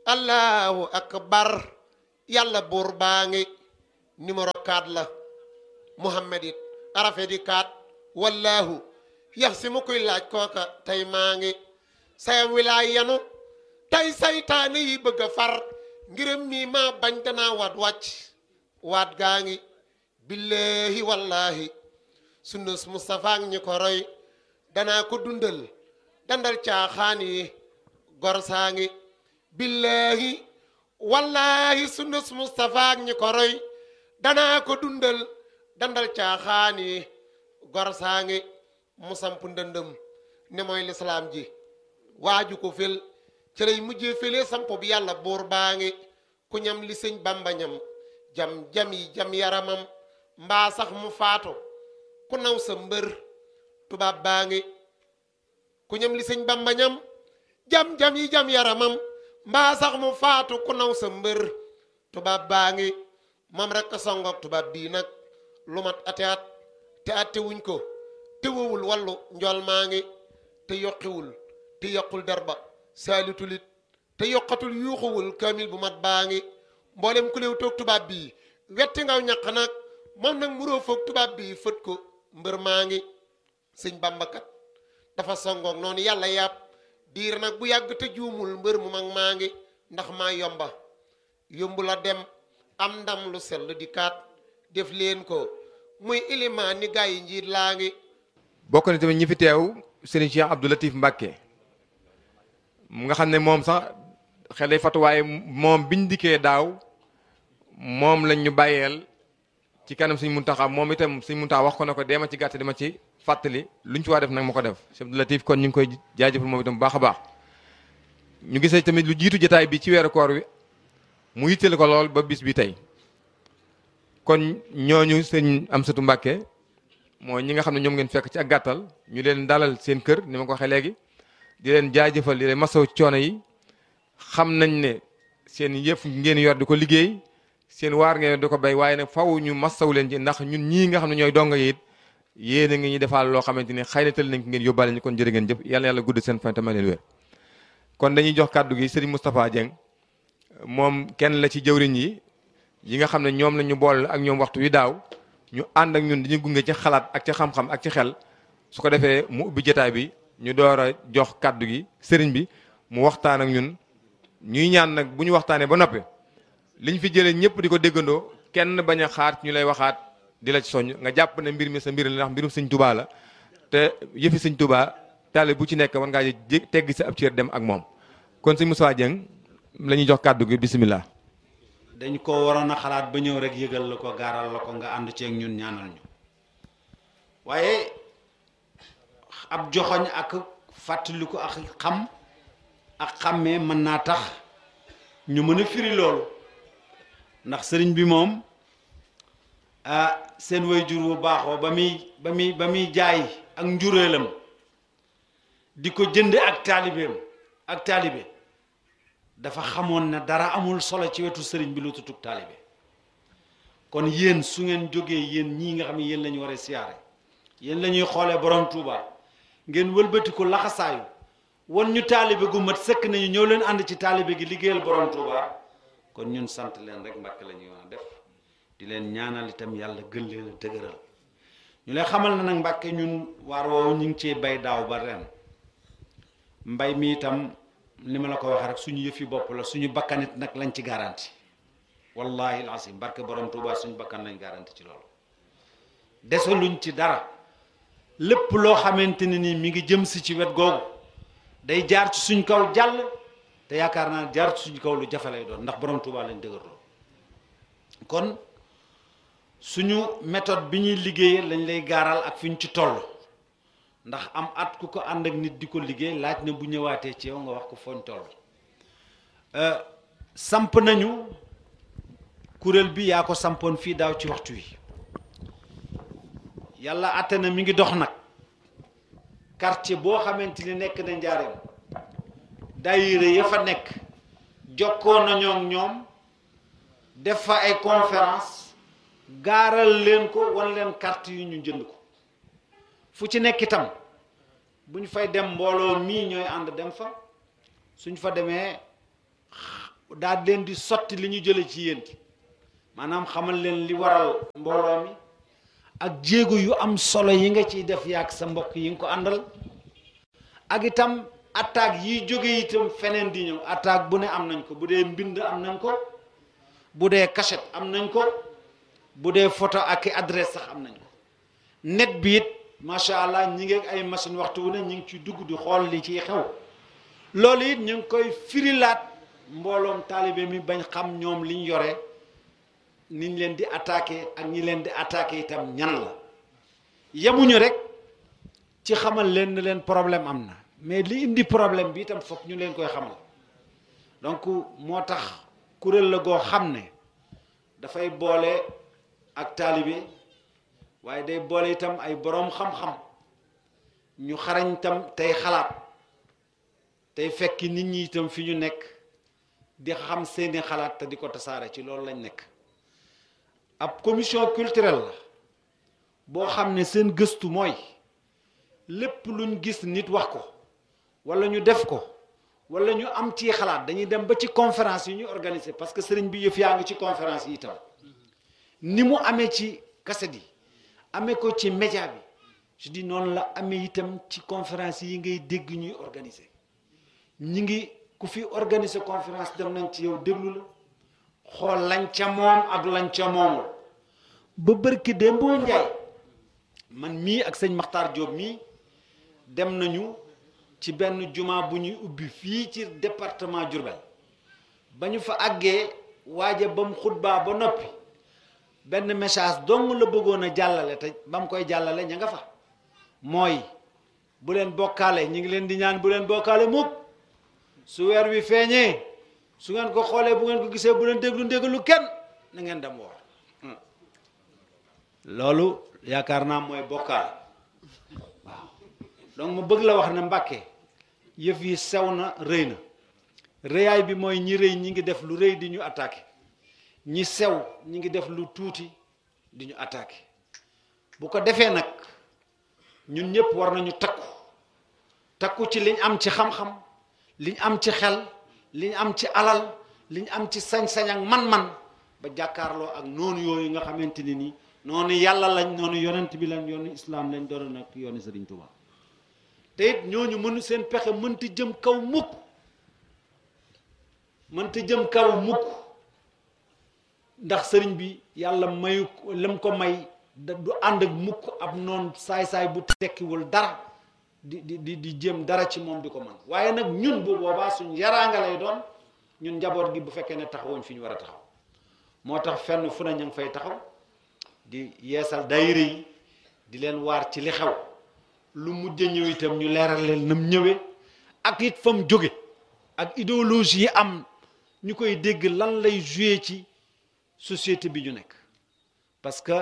allahu akbar yàlla buur baa ngi numéro 4 la muhammad it arafe di 4 wallahu yax si mu koy laaj kooka tey maa ngi sayam wilaay yanu tey saytaane yi bëgg a far ngirëm mii maa bañ danaa waat wàcc waat gaa ngi billahi wallahi sunnus Mustafa ak ñi ko roy danaa ko dundal dandal caaxaan yi gor saa ngi billahi wallahi sunnus Mustafa ak ñi ko roy danaa ko dundal dandal caaxaan yi gor saa ngi mu samp ndëndëm ne mooy lislaam ji waaju ko fel ci lay mujjee fele samp bi yàlla buur baa ngi ku ñam li sëñ bamba ñam jam jam yi jam yaramam mbaa sax mu faatu ku naw sa mbër tubaab baa ngi ku ñam li sëñ bamba ñam jam jam yi jam yaramam mbaa sax mu faatu ku naw sa mbër tubaab baa ngi moom rek a songoog tubaab bii nag lu mat ate at te atte wuñ ko te wowul wallu njool maa ngi te yokkiwul te yokkul derba saalitulit te yokkatul yuuxuwul kaamil bu mat baa ngi mboolem ku léew toog tubaab bii wetti ngaw ñaq nag moom nag muroo foog tubaab bii fët ko mbër maa ngi sëñ bàmbakat dafa songoog noonu yàlla yàpp diir nag bu yàgg te juumul mbër mu mag maa ngi ndax maa yomba yombu la dem am ndam lu sell di kaat def leen ko muy ilimaan ni gaa yi njiit laa ngi bokk na tamit ñi fi teew sëriñ Cheikh Abdou Latif Mbacke mu nga xam ne moom sax xel day fatu waaye moom biñ dikkee daaw moom lañ ñu bàyyeel ci kanam suñ muntaxa moom itam suñ muntaxa wax ko ne ko deema ci gàtt dama ci fàttali luñ ci waa def nag ma ko def Cheikh Abdou Latif kon ñu ngi koy jaajëfal moom itam bu baax a baax ñu gisee tamit lu jiitu jotaay bi ci weeru koor wi mu yitteel ko lool ba bis bi tey kon ñooñu sëñ Amsatu Mbàkke mooy ñi nga xam ne ñoom ngeen fekk ci ak gàttal ñu leen dalal seen kër ni ma ko waxee léegi di leen jaajëfal di leen masaw coono yi xam nañ ne seen yëf ngeen yor di ko liggéey seen waar ngeen di ko béy waaye nag faw ñu masaw leen ci ndax ñun ñii nga xam ne ñooy donga yi it yéen a ngi ñu defal loo xamante ni xëy na tël nañ ko ngeen yóbbaale ñu kon jërë ngeen jëf yàlla yàlla gudd seen fan tamit leen wér kon dañuy jox kàddu gi Serigne Moustapha Dieng moom kenn la ci jëwriñ yi yi nga xam ne ñoom la ñu boole ak ñoom waxtu wi daaw ñu ànd ak ñun dañu gunge ci xalaat ak ci xam-xam ak ci xel su ko defee mu ubbi jotaay bi ñu door a jox kàddu gi sëriñ bi mu waxtaan ak ñun ñuy ñaan nag bu ñu waxtaanee ba noppi liñ fi jëlee ñëpp di ko déggandoo kenn bañ a xaar ñu lay waxaat di la ci soññ nga jàpp ne mbir mi sa mbir la ndax mbirum sëñ Tuubaa la te yëfi sëñ Tuubaa taale bu ci nekk war ngaa jé tegg sa ab cër dem ak moom kon sëñ Moussa Dieng la ñuy jox kàddu gi bisimilah. dañ ko waroon a xalaat ba ñëw rek yëgal la ko gaaral la ko nga ànd ceeg ñun ñaanal ñu waaye ab joxoñ ak fàttaliku ak xam ak xàmmee mën naa tax ñu mën a firi loolu ndax sëriñ bi moom ah seen waajur bu baaxoo ba muy ba muy ba muy jaay ak njureelam di ko jënd ak taalibeem ak taalibe dafa xamoon ne dara amul solo ci wetu sëriñ bi lu tutug taalibe kon yéen su ngeen jógee yéen ñii nga xam ne yéen la ñu war a siyaare yéen la ñuy xoolee borom Touba ngeen wëlbati ko laxasaayu wan ñu taalibe gu mat sëkk nañu ñëw leen ànd ci taalibe gi liggéeyal borom Touba kon ñun sant leen rek mbàkk la ñuy wax def di leen ñaanal itam yàlla gën leen a dëgëral ñu leen xamal na nag mbàkke ñun waar woowu ñu ngi cee bay daaw ba ren mbay mi itam ni ma la ko waxee rek suñu yëfi bopp la suñu bakkanit nag lañ ci garanti wallahi alasim barke borom Touba suñu bakkan lañ garanti ci loolu desaluñ ci dara lépp loo xamante ne ni mi ngi jëm si ci wet googu day jaar ci suñ kaw jàll te yaakaar naa jaar ci suñ kaw lu jafe lay doon ndax borom Touba lañ dëgërloo kon suñu méthode bi ñuy liggéeyee lañ lay gaaral ak fi ñu ci toll ndax am at ku ko ànd ak nit di ko liggéey laaj na bu ñëwaatee ci yow nga wax ko fooñ toll samp nañu kuréel bi yaa ko sampoon fii daaw ci waxtu wi yàlla àtte na mi ngi dox nag quartier boo xamante ni nekk na njaareem daayira ya fa nekk jokkoo nañoo ak ñoom def fa ay conférence gaaral leen ko wan leen carte yu ñu jënd ko fu ci nekk itam bu ñu fay dem mbooloo mii ñooy ànd dem fa suñ fa demee daal leen di sotti li ñu jële ci yéen maanaam xamal leen li waral mbooloo mi ak jéego yu am solo yi nga ciy def yaag sa mbokk yi nga ko àndal ak itam attaque yiy jóge itam feneen di ñëw attaque bu ne am nañ ko bu dee mbind am nañ ko bu dee cachette am nañ ko bu dee photo ak i adresse sax am nañ ko net bi it macha allah ñi ngi ak ay machine waxtu wu ne ñi ngi ci dugg di xool li ciy xew loolu it ñu ngi koy firilaat mbooloom taalibe mi bañ xam ñoom liñ yore niñ leen di attaqué ak ñi leen di attaqué itam ñan la yemuñu rek ci xamal leen ne leen problème am na mais li indi problème bi itam foog ñu leen koy xamal donc moo tax kuréel la goo xam ne dafay boole ak taalibe waaye day boole itam ay boroom xam-xam ñu xarañ itam tey xalaat tey fekki nit ñi itam fi ñu nekk di xam seeni xalaat te di ko tasaare ci loolu lañ nekk ab commission culturelle la boo xam ne seen gëstu mooy lépp luñ gis nit wax ko walla ñu def ko walla ñu am ci xalaat dañuy dem ba ci conférence yi ñu organiser parce que sëriñ bi yëf yaa ngi ci conférence yi itam ni mu amee ci kaset yi amee ko ci média bi je dis noonu la amee itam ci conférence yi ngay dégg ñuy organiser ñi ngi ku fi organiser conférence dem nañ ci yow déglu la xool lañ ca moom ak lañ ca moomul ba bërki démb boo njaay man mii ak sëñ Maxtaar Diop mii dem nañu ci benn juma bu ñuy ubbi fii ci département Diourbel ba ñu fa àggee waaja ba mu xutbaa ba noppi benn message dong la bëggoon a jàllale te ba mu koy jàllale ña nga fa mooy bu leen bokkaale ñu ngi leen di ñaan bu leen bokkaale mukk su weer wi feeñee su ngeen ko xoolee bu ngeen ko gisee bu leen déglu ndégalu kenn na ngeen dem woor loolu yaakaar naa mooy bokkaale waaw donc mu bëgg la wax ne Mbàkke yëf yi sew na rëy na rëyaay bi mooy ñi rëy ñi ngi def lu rëy di ñu attaqué ñi sew ñi ngi def lu tuuti di ñu attaqué bu ko defee nag ñun ñëpp war nañu takku takku ci liñ am ci xam-xam liñ am ci xel liñ am ci alal liñ am ci sañ-sañ ak man-man ba jàkkaarloo ak noonu yooyu nga xamante ni nii noonu yàlla lañ noonu yonent bi lañ yoonu islaam lañ doon nag yoonu Sëriñ Tuubaa te it ñooñu mënu seen pexe mënta jëm kaw mukk mënta jëm kaw mukk ndax sëriñ bi yàlla mayu lam ko may da du ànd ak mukk ab noon saay-saay bu tekkiwul dara di di di di jëm dara ci moom di ko man waaye nag ñun bu boobaa suñ yaraanga lay doon ñun njaboot gi bu fekkee ne taxawuñ fi ñu war a taxaw moo tax fenn fu ne ñu ngi fay taxaw di yeesal daayira yi di leen waar ci li xew lu mujj ñëw itam ñu leeral leen nam ñëwee ak it fa mu jóge ak idéologie yi am ñu koy dégg lan lay joué ci société bi ñu nekk parce que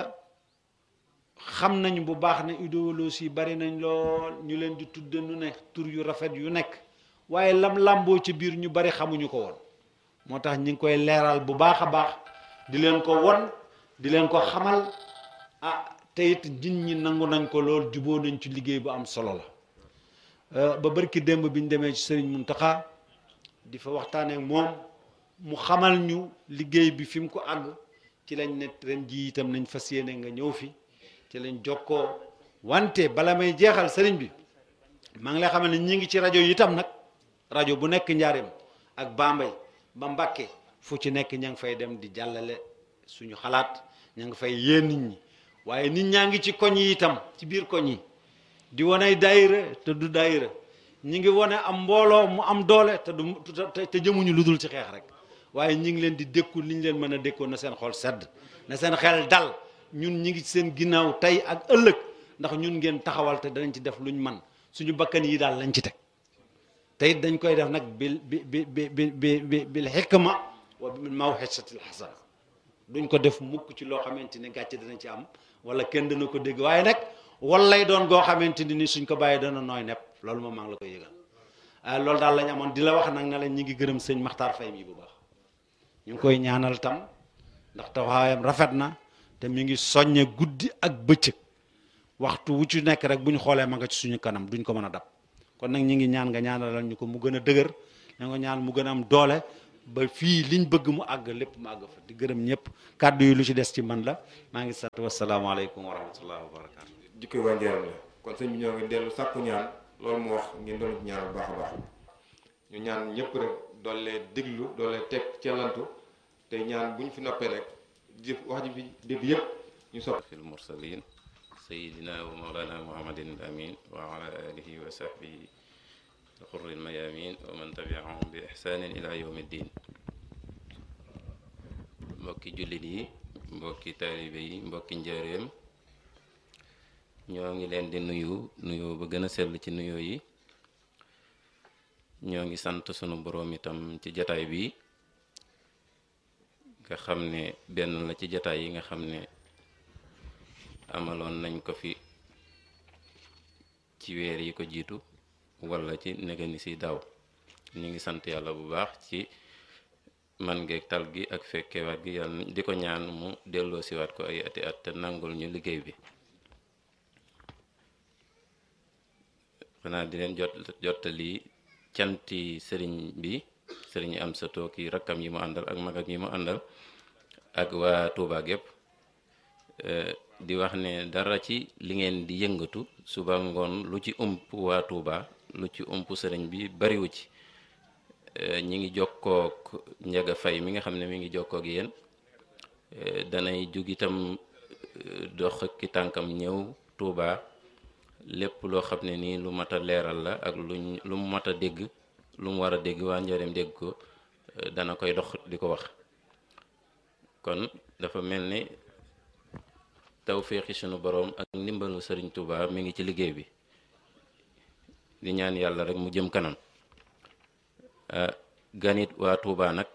xam nañ bu baax ne idéologie yi bari nañ lool ñu leen di tudde nu ne tur yu rafet yu nekk waaye lam làmboo ci biir ñu bari xamuñu ko woon moo tax ñi ngi koy leeral bu baax a baax di leen ko won di leen ko xamal ah te it nit ñi nangu nañ ko lool juboo nañ ci liggéey bu am solo la ba barki démb bi ñu demee ci sëriñ Muntaxa di fa waxtaanee ak moom mu xamal ñu liggéey bi fi mu ko àgg ci lañ ne ren ji itam nañ fas yéene nga ñëw fi ci lañ jokkoo wante bala may jeexal sëriñ bi maa ngi lay xamal ne ñi ngi ci rajo yi itam nag rajo bu nekk njaareem ak Bambey ba Mbàkke fu ci nekk ña ngi fay dem di jàllale suñu xalaat ña ngi fay yéen nit ñi waaye nit ñaa ngi ci koñ yi itam ci biir koñ yi di wane daayira te du daayira ñi ngi wane am mbooloo mu am doole te du te jëmuñu lu dul ci xeex rek waaye ñi ngi leen di dékku li ñu leen mën a dékkoon na seen xol sedd na seen xel dal ñun ñi ngi seen ginnaaw tey ak ëllëg ndax ñun ngeen taxawal te danañ ci def luñ man suñu bakkan yi daal lañ ci teg te it dañ koy def nag bil bi bi bi bi bi bil xikma wa bil mawxisatil xasana duñ ko def mukk ci loo xamante ni gàcce dana ci am wala kenn dana ko dégg waaye nag wal lay doon goo xamante ni suñ ko bàyyee dana nooy nepp loolu moom maa ngi la koy yëgal ah loolu daal lañ amoon di la wax nag ne la ñi ngi gërëm sëñ Maxtaar Fay mi bu baax ñu ngi koy ñaanal tam ndax taxawaayam rafet na te mi ngi soññe guddi ak bëccëg waxtu wu ci nekk rek bu ñu xoolee ma nga ci suñu kanam duñ ko mën a dab kon nag ñi ngi ñaan nga ñaanalal ñu ko mu gën a dëgër na nga ñaan mu gën a am doole ba fii liñ bëgg mu àgg lépp mu àgg fa di gërëm ñëpp kàddu yi lu ci des ci man la maa ngi sant wasalaamaaleykum wa rahmatullahi wa barakaatu. jikko waa njëriñ la kon sëñ bi ñoo ngi dellu sàkku ñaan loolu mu wax ngeen doon ci ñaan bu baax a baax ñu ñaan ñëpp rek doole diglu doole teg cellantu te ñaan bu ñu fi noppee rek jëf wax ji fi dégg yëpp ñu sopp في المرسلين سيدنا ومولانا محمد الأمين وعلى آله وصحبه الغر الميامين ومن تبعهم بإحسان إلى يوم الدين mbokki jullit yi mbokki taalibe yi mbokki njaareem ñoo ngi leen di nuyu nuyu ba gën a sell ci nuyoo yi ñoo ngi sant sunu boroom itam ci jataay bi nga xam ne benn la ci jataay yi nga xam ne amaloon nañ ko fi ci weer yi ko jiitu wala ci negani si daaw ñu ngi sant yàlla bu baax ci man ngeeg tal gi ak fekkewaat gi yàlla di ko ñaan mu delloo siwaat ko ay ati at te nangul ñu liggéey bi xanaa di leen jot jottali canti sëriñ bi sëriñ am sa tooki rakkam yi mu àndal ak magam yi mu àndal ak waa Touba gépp di wax ne dara ci li ngeen di yëngatu suba ngoon lu ci ump waa Touba lu ci ump sëriñ bi bariwu ci ñi ngi jokkook njaga fay mi nga xam ne mi ngi jokkook yéen danay jug itam dox ki tànkam ñëw Touba lépp loo xam ne nii lu mat a leeral la ak luñ lu mu mat a dégg lu mu war a dégg waa njëriñ dégg ko dana koy dox di ko wax kon dafa mel ni tawféexi sunu boroom ak ndimbalu sëriñ Touba mi ngi ci liggéey bi di ñaan yàlla rek mu jëm kanam ganit waa Touba nag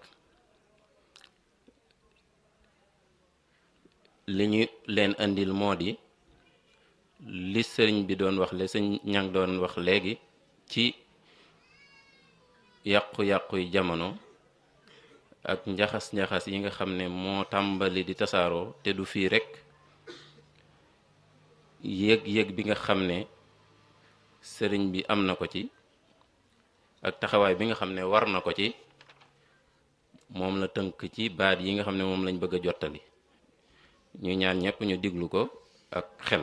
li ñu leen andil moo di li sëriñ bi doon wax le sëñ ñang doon wax léegi ci yàqu-yàqu yi jamono ak njaxas-njaxas yi nga xam ne moo tàmbali di tasaaroo te du fii rekk yëg-yëg bi nga xam ne sëriñ bi am na ko ci ak taxawaay bi nga xam ne war na ko ci moom la tënk ci baat yi nga xam ne moom lañ bëgg a jottali ñu ñaan ñëpp ñu diglu ko ak xel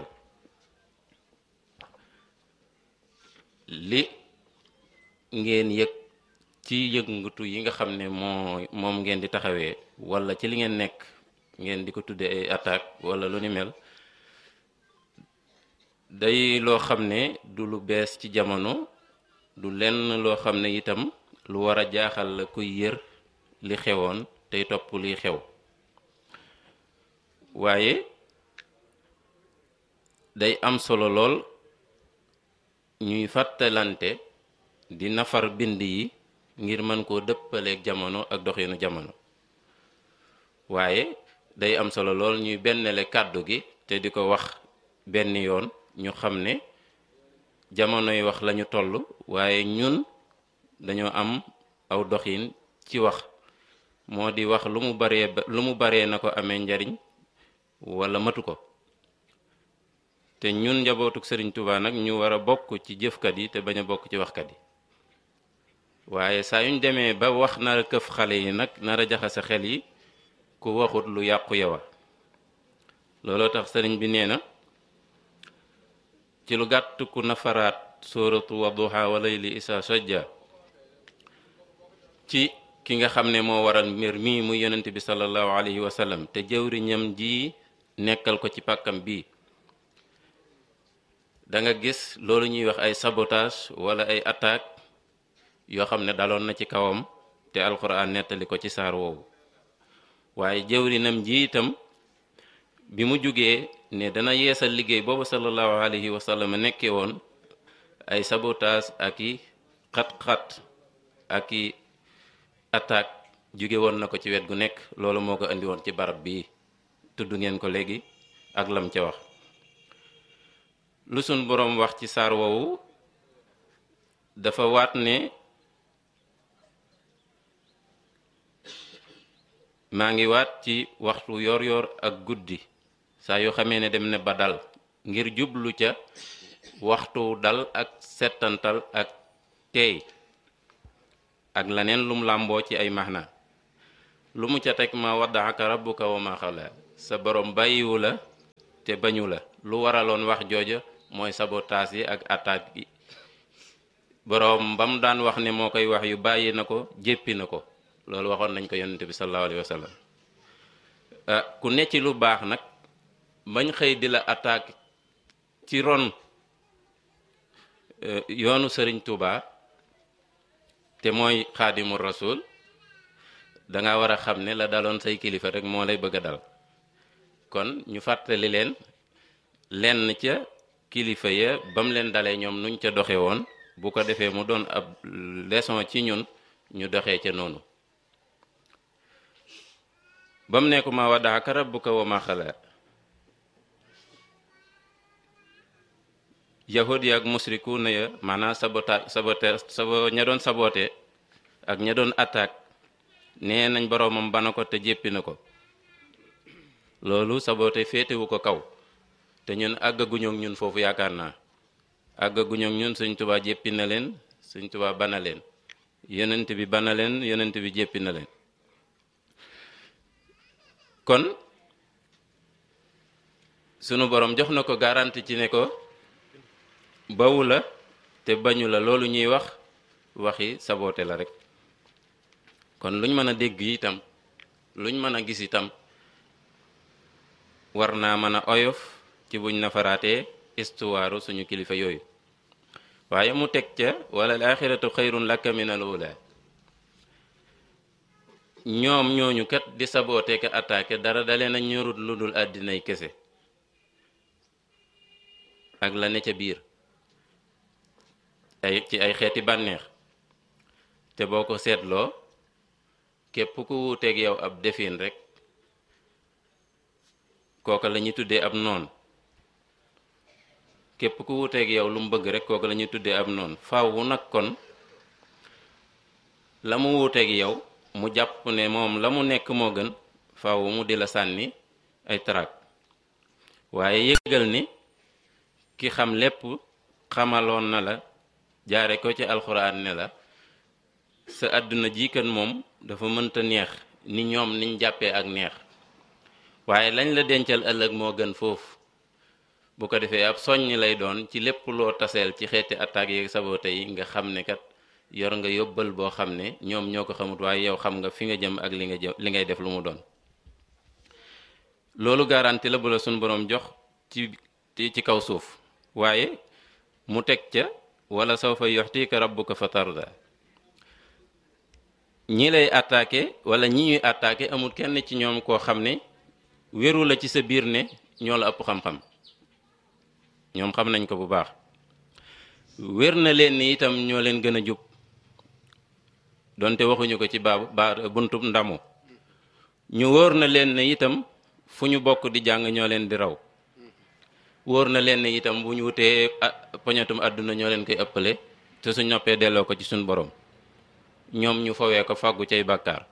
li ngeen yëg ci yëngatu yi nga xam ne moo moom ngeen di taxawee walla ci li ngeen nekk ngeen di ko tudde ay attaque walla lu ni mel day loo xam ne du lu bees ci jamono du lenn loo xam ne itam lu war a jaaxal la kuy yër li xewoon tey topp liy xew waaye day am solo lool ñuy fàttalante di nafar bind yi ngir mën koo dëppaleeg jamono ak doxinu jamono waaye day am solo lool ñuy bennale kàddu gi te di ko wax benn yoon ñu xam ne jamonoy wax lañu toll waaye ñun dañoo am aw doxin ci wax moo di wax lu mu baree lu mu baree na ko amee njariñ wala matu ko te ñun njabootuk sëriñ Touba nag ñu war a bokk ci jëfkat yi te bañ a bokk ci waxkat yi waaye saa yuñ demee ba wax nar a këf xale yi nag nar a jaxase xel yi ku waxut lu yàqu yowa looloo tax sëriñ bi nee na ci lu gàtt ku nafaraat sóoratu wadduha wa layli isa sajja ci ki nga xam ne moo waral mbir mii muy yonent bi sallallahu alayhi wa sallam te jëwriñam ji nekkal ko ci pàkkam bii da nga gis loolu ñuy wax ay sabotage wala ay attaque yoo xam ne daloon na ci kawam te alxuraan nettali ko ci saar woowu waaye jëwrinam ji itam bi mu jógee ne dana yeesal liggéey boobu sallallahu alayhi wa sallam nekkee woon ay sabotage ak i xat-xat ak i attaque jóge woon na ko ci wet gu nekk loolu moo ko indi woon ci barab bii tudd ngeen ko léegi ak lam ca wax lu sun boroom wax ci saar woowu dafa waat ne maa ngi waat ci waxtu yor yor ak guddi saa yoo xamee ne dem ne ba dal ngir jublu ca waxtu dal ak settantal ak teey ak leneen lum làmboo ci ay maxna lu mu ca teg ma waddaaka rabbuka wa ma xala sa borom bàyyiwu la te bañu la lu waraloon wax jooja mooy sabotaas yi ak attaque yi boroom ba mu daan wax ne moo koy wax yu bàyyi na ko jéppi na ko loolu waxoon nañ ko yonente bi sallallahu alayhi wa sallam ku ne ci lu baax nag bañ xëy di la attaque ci ron yoonu sëriñ Touba te mooy xaadimu rasul danga war a xam ne la daloon say kilifa rek moo lay bëgg a dal kon ñu fàttali leen lenn ca kilifa ya ba mu leen dalee ñoom nuñ ca doxe woon bu ko defee mu doon ab leçon ci ñun ñu doxee ca noonu ba mu nekku ma waddaaka rabbuka wa ma xala yahud ya ak musriku na ya maanaam sabota sabote sabo ña doon sabote ak ña doon attaque nee nañ boroomam bana ko te jéppi na ko loolu sabote féetewu ko kaw te ñun àggaguñu ak ñun foofu yaakaar naa àggaguñu ak ñun Sëñ Tuubaa jéppi na leen Sëñ Tuubaa bana leen yonent bi bana leen yonent bi jéppi na leen kon sunu borom jox na ko garanti ci ne ko bawu la te bañu la loolu ñuy wax waxi saboote la rek kon luñ mën a dégg itam luñ mën a gis itam war naa mën a oyof ci buñ nafaraatee istuwaaru suñu kilifa yooyu waaye mu teg ca wala al axiratu xayrun laka min al ula ñoom ñooñu kat di saboote ka attaqué dara dalee na ñorut lu dul àddinay kese ak la ne ca biir ay ci ay xeeti bànneex te boo ko seetloo képp ku wuuteeg yow ab defin rek kooka la ñuy tuddee ab noon képp ku wuuteeg yow lu mu bëgg rek kooka la ñuy tuddee ab noon faaw nag kon la mu wuuteeg yow mu jàpp ne moom la mu nekk moo gën faaw mu di la sànni ay tarak waaye yëgal ni ki xam lépp xamaloon na la jaare ko ci alxuraan ne la sa àdduna ji kan moom dafa mënta neex ni ñoom niñ jàppee ak neex waaye lañ la dencal ëllëg moo gën foofu bu ko defee ab soññ lay doon ci lépp loo taseel ci xeeti attaques yeeg sabote yi nga xam ne kat yor nga yóbbal boo xam ne ñoom ñoo ko xamut waaye yow xam nga fi nga jëm ak li nga jëm li ngay def lu mu doon loolu garanti la bu la suñ boroom jox ci ci kaw suuf waaye mu teg ca wala sawfa yuxtika rabbuka fa tarda ñi lay attaqué wala ñi ñuy attaqué amul kenn ci ñoom koo xam ne wéru la ci sa biir ne ñoo la ëpp xam-xam ñoom xam nañ ko bu baax wér na leen ni itam ñoo leen gën a jub donte waxuñu ko ci baabu ba buntub ndamu ñu wóor na leen ne itam fu ñu bokk di jàng ñoo leen di raw wóor na leen ne itam bu ñu wutee poñatum àdduna ñoo leen koy ëppale te suñ noppee delloo ko ci suñ borom ñoom ñu fawee ko fàggu cay bàkkaar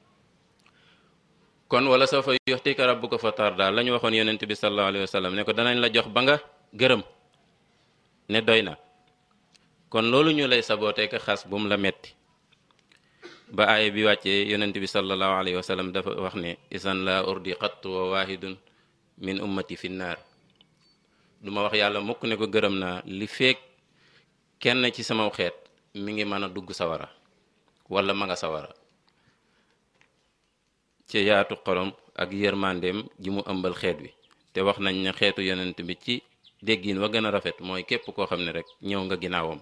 kon wala soo fa yuxtika rabbuka fa tarda la ñu waxoon yonent bi sallallahu alayhi wa sallam ne ko danañ la jox ba nga gërëm ne doy na kon loolu ñu lay sabootee ka xas bu mu la metti ba aaya bi wàccee yonent bi sallallahu alayhi wa sallam dafa wax ne isan la urdi xattu wa wahidun min ummati fi naar duma wax yàlla mukk ne ko gërëm naa li feek kenn ci sama xeet mi ngi mën a dugg sawara wala ma nga sawara ci yaatu xolom ak yërmandeem ji mu ëmbal xeet wi te wax nañ ne xeetu yonent bi ci déggin wa gën a rafet mooy képp koo xam ne rek ñëw nga ginnaawam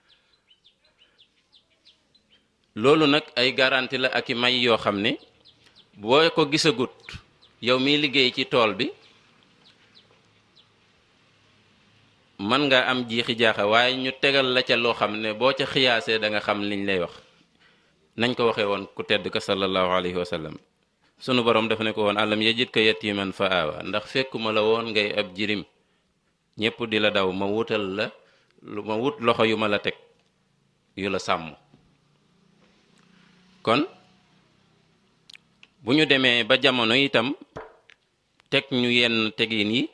loolu nag ay garanti la ak i may yoo xam ne boo ko gisagut yow miy liggéey ci tool bi mën nga am jiixi jaaxa waaye ñu tegal la ca loo xam ne boo ca xiyaasee da nga xam liñ lay wax nañ ko waxee woon ku tedd ka sallallahu alayhi wa sallam sunu borom dafa ne ko woon alam yajid ka yatiman fa aawa ndax fekkuma la woon ngay ab jirim ñépp di la daw ma wutal la lu ma wut loxo yu ma la teg yu la sàmm kon bu ñu demee ba jamono itam teg ñu yenn tegin yi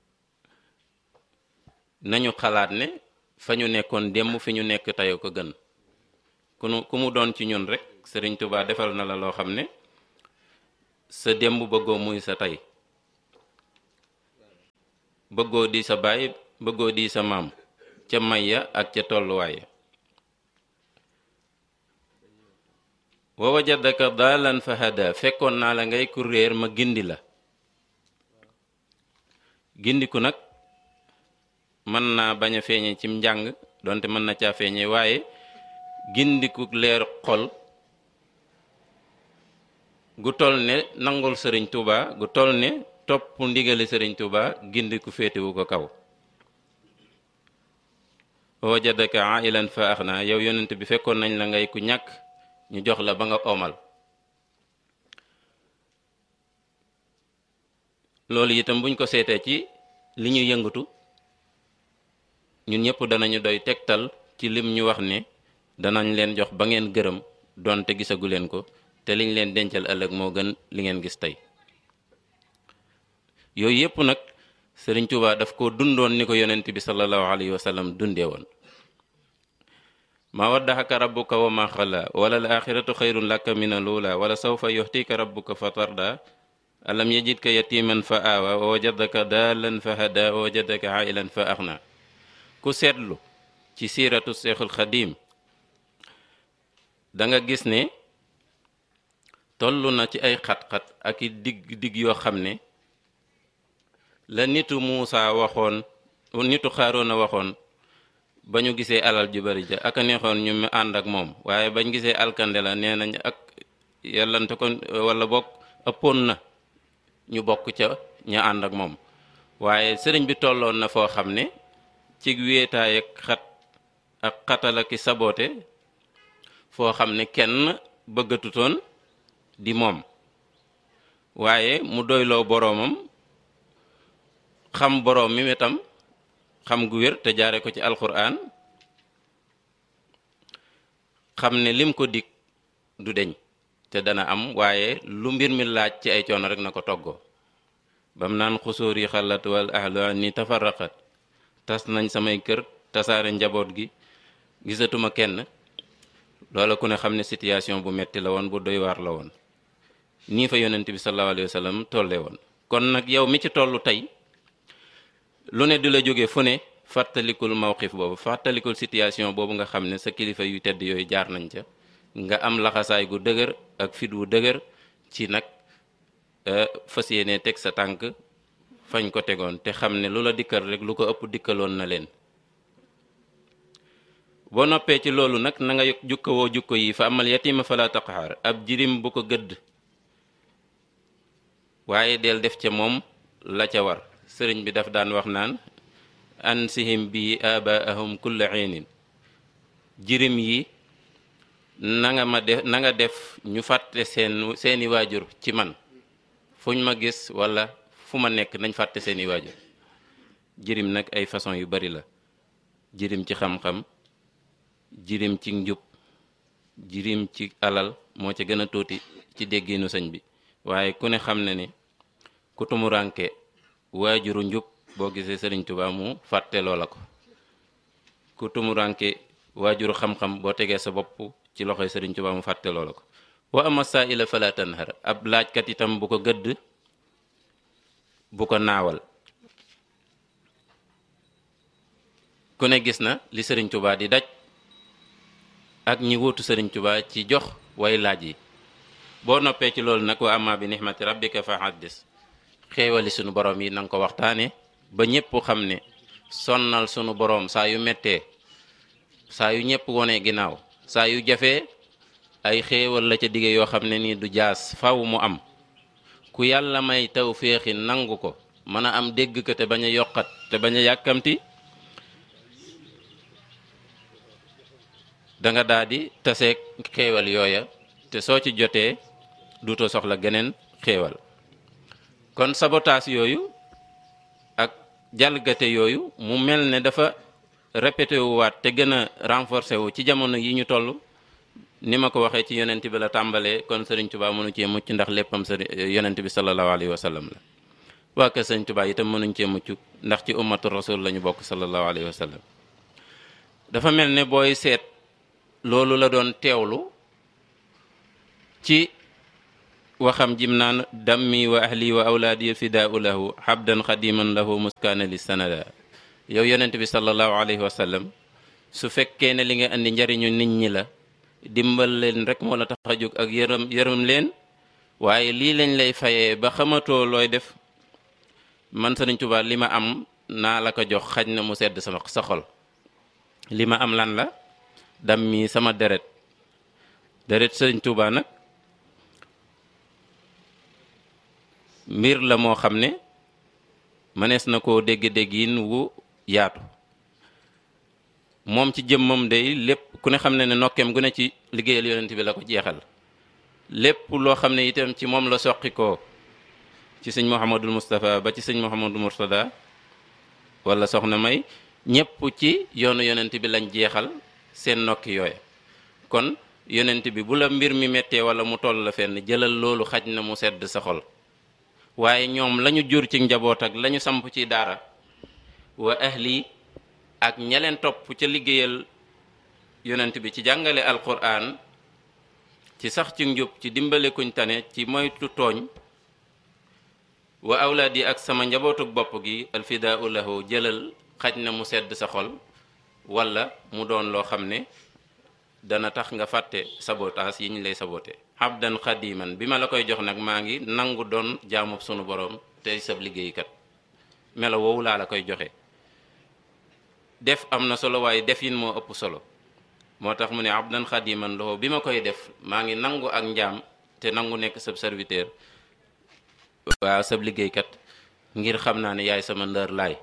nañu xalaat ne fa ñu nekkoon démb fi ñu nekk tey ko gën ku nu ku mu doon ci ñun rek Sëriñ Tuubaa defal na la loo xam ne sa démb bëggoo muy sa tey bëggoo di sa baay bëggoo di sa maam ca may ya ak ca tolluwaay ya wa wajadaka daalan fa hada fekkoon naa la ngay ku réer ma gindi la gindiku nag mën naa bañ a feeñe cim njàng donte mën na caa feeñe waaye gindiku leer xol gu toll ne nangul sëriñ Tuuba gu toll ne topp ndigali sëriñ Tuuba gindiku féetewu ko kaw wajadaka ailan fa axna yow yonent bi fekkoon nañ la ngay ku ñàkk ñu jox la ba nga omal loolu itam buñ ko seetee ci li ñuy yëngatu ñun ñëpp danañu doy tegtal ci lim ñu wax ne danañ leen jox ba ngeen gërëm donte gisagu leen ko te liñ leen dencal ëllëg moo gën li ngeen gis tey yooyu yëpp nag Sëriñ Tuubaa daf ko dundoon ni ko yonent bi sallallahu alayhi wa sallam dundee woon ma waddaxaka rabbuka wa ma xala wala al axiratu xayrun laka min alula wala sawfa yuxtika rabbuka fa tarda alam yajidka yatiman fa aawa wa wajadaka daalan fa hada wa wajadaka ailan fa axna ku seetlu ci siiratu seexul xadim da nga gis ne toll na ci ay xat-xat ak i digg digg yoo xam ne la nitu Muusa waxoon nitu Xaaroona waxoon ba ñu gisee alal ju bari ja ak a neexoon ñu mu ànd ak moom waaye bañ gisee alkande la nee nañ ak yàllante ko wala bokk ëppoon na ñu bokk ca ña ànd ak moom waaye sëriñ bi tolloon na foo xam ne ci wéetaay ak xat ak xatal ak saboote foo xam ne kenn bëggatutoon di moom waaye mu doyloo boroomam xam boroom mi wetam xam gu wér te jaare ko ci alquran xam ne lim ko dig du deñ te dana am waaye lu mbir mi laaj ci ay coono rek na ko toggoo bam naan xusóor yi xalat wal ahlu ni tafarraqat tas nañ samay kër tasaare njaboot gi gisatuma kenn loola ku ne xam ne situation bu metti la woon bu doy waar la woon nii fa yonent bi sallallahu alayhi wa sallam tolle woon kon nag yow mi ci tollu tey lu ne di la jóge fu ne fàttalikul mawqif boobu fàttalikul situation boobu nga xam ne sa kilifa yu tedd yooyu jaar nañ ca nga am laxasaay gu dëgër ak fit wu dëgër ci nag fas yéene teg sa tànk fañ ko tegoon te xam ne lu la dikkal rek lu ko ëpp dikkaloon na leen boo noppee ci loolu nag na nga jukkawoo jukko yi fa amal yatima fala taqhar ab jirim bu ko gëdd waaye del def ca moom la ca war sëriñ bi daf daan wax naan ansihim bi abaahum kulla xiinin jirim yi na nga ma def na nga def ñu fàtte seen seeni waajur ci man fuñ ma gis wala fu ma nekk nañ fàtte seeni waajur jirim nag ay façon yu bari la jirim ci xam-xam jirim ci njub jirim ci alal moo ca gën a tuuti ci dégginu sëñ bi waaye ku ne xam ne ni ku tumuranke waajuru njub boo gisee sëriñ Tuubaa mu fàtte loola ko ku tumuranke waajuru xam-xam boo tegee sa bopp ci loxoy sëriñ Tuubaa mu fàtte loola ko wa ama saa'ila fala tanhar ab laajkat itam bu ko gëdd bu ko naawal ku ne gis na li sëriñ Tuubaa di daj ak ñi wuutu sëriñ Tuubaa ci jox way laaj yi boo noppee ci loolu nag wa amma bi nixmati rabbika fa haddis xéewali sunu borom yi nanga ko waxtaane ba ñépp xam ne sonnal sunu borom saa yu mettee saa yu ñépp wonee ginnaaw saa yu jafee ay xéewal la ca dige yoo xam ne nii du jaas faw mu am ku yàlla may taw féexi nangu ko mën a am dégg ko te bañ a yokkat te bañ a yàkkamti danga daal di taseeg xéewal yooya te soo ci jotee duutoo soxla geneen xéewal kon sabotaas yooyu ak jalgate yooyu mu mel ne dafa répété wu waat te gën a renforcé wu ci jamono yi ñu toll ni ma ko waxee ci yonent bi la tàmbalee kon sëriñ Tuubaa mënu cee mucc ndax léppam sëriñ yonent bi sallallahu alayhi wa sallam la waa kër sëriñ Tuubaa itam mënuñ cee mucc ndax ci ummatu rasul la ñu bokk sallallahu alayhi wa sallam dafa mel ne booy seet loolu la doon teewlu ci waxam jim naan dammi wa ahli wa awlaadi fidaau lahu xabdan xadiman lahu muskaana li sanada yow yonent bi sallallahu alayhi wa sallam su fekkee ne li nga andi njariñu nit ñi la dimbal leen rek moo la tax a jóg ak yërëm yërëm leen waaye lii lañ lay fayee ba xamatoo looy def man Sëriñ Tuubaa li ma am naa la ko jox xaj na mu sedd sama sa xol li ma am lan la dam mi sama deret deret Sëriñ Tuubaa nag mbir la moo xam ne mënees na koo dégg-déggin wu yaatu moom ci jëmmam day lépp ku ne xam ne ne nokkeem gu ne ci liggéeyal yonent bi la ko jeexal lépp loo xam ne itam ci moom la soqi ko ci sëñ Mouhamadul Moustapha ba ci sëñ Mouhamadul Mourtada wala soxna May ñépp ci yoonu yonent bi lañ jeexal seen nokki yooya kon yonent bi bu la mbir mi méttee wala mu toll la fenn jëlal loolu xaj na mu sedd sa xol waaye ñoom lañu jur ci njaboot ak lañu samp ci daara wa ahli ak ñaleen topp ca liggéeyal yonent bi ci jàngale alquran ci sax ci njub ci dimbale kuñ tane ci moytu tooñ wa awlaad yi ak sama njabootuk bopp gi alfidaau lahu jëlal xaj na mu sedd sa xol wala mu doon loo xam ne dana tax nga fàtte sabotaas yi ñu lay sabote abdan xadiman bi ma la koy jox nag maa ngi nangu doon jaamub sunu borom tey sab liggéeykat melo woowu laa la koy joxe def am na solo waaye defin moo ëpp solo moo tax mu ne abdan xadiman loxo bi ma koy def maa ngi nangu ak njaam te nangu nekk sab serviteur waaw sab liggéeykat ngir xam naa ne yaay sama ndër laay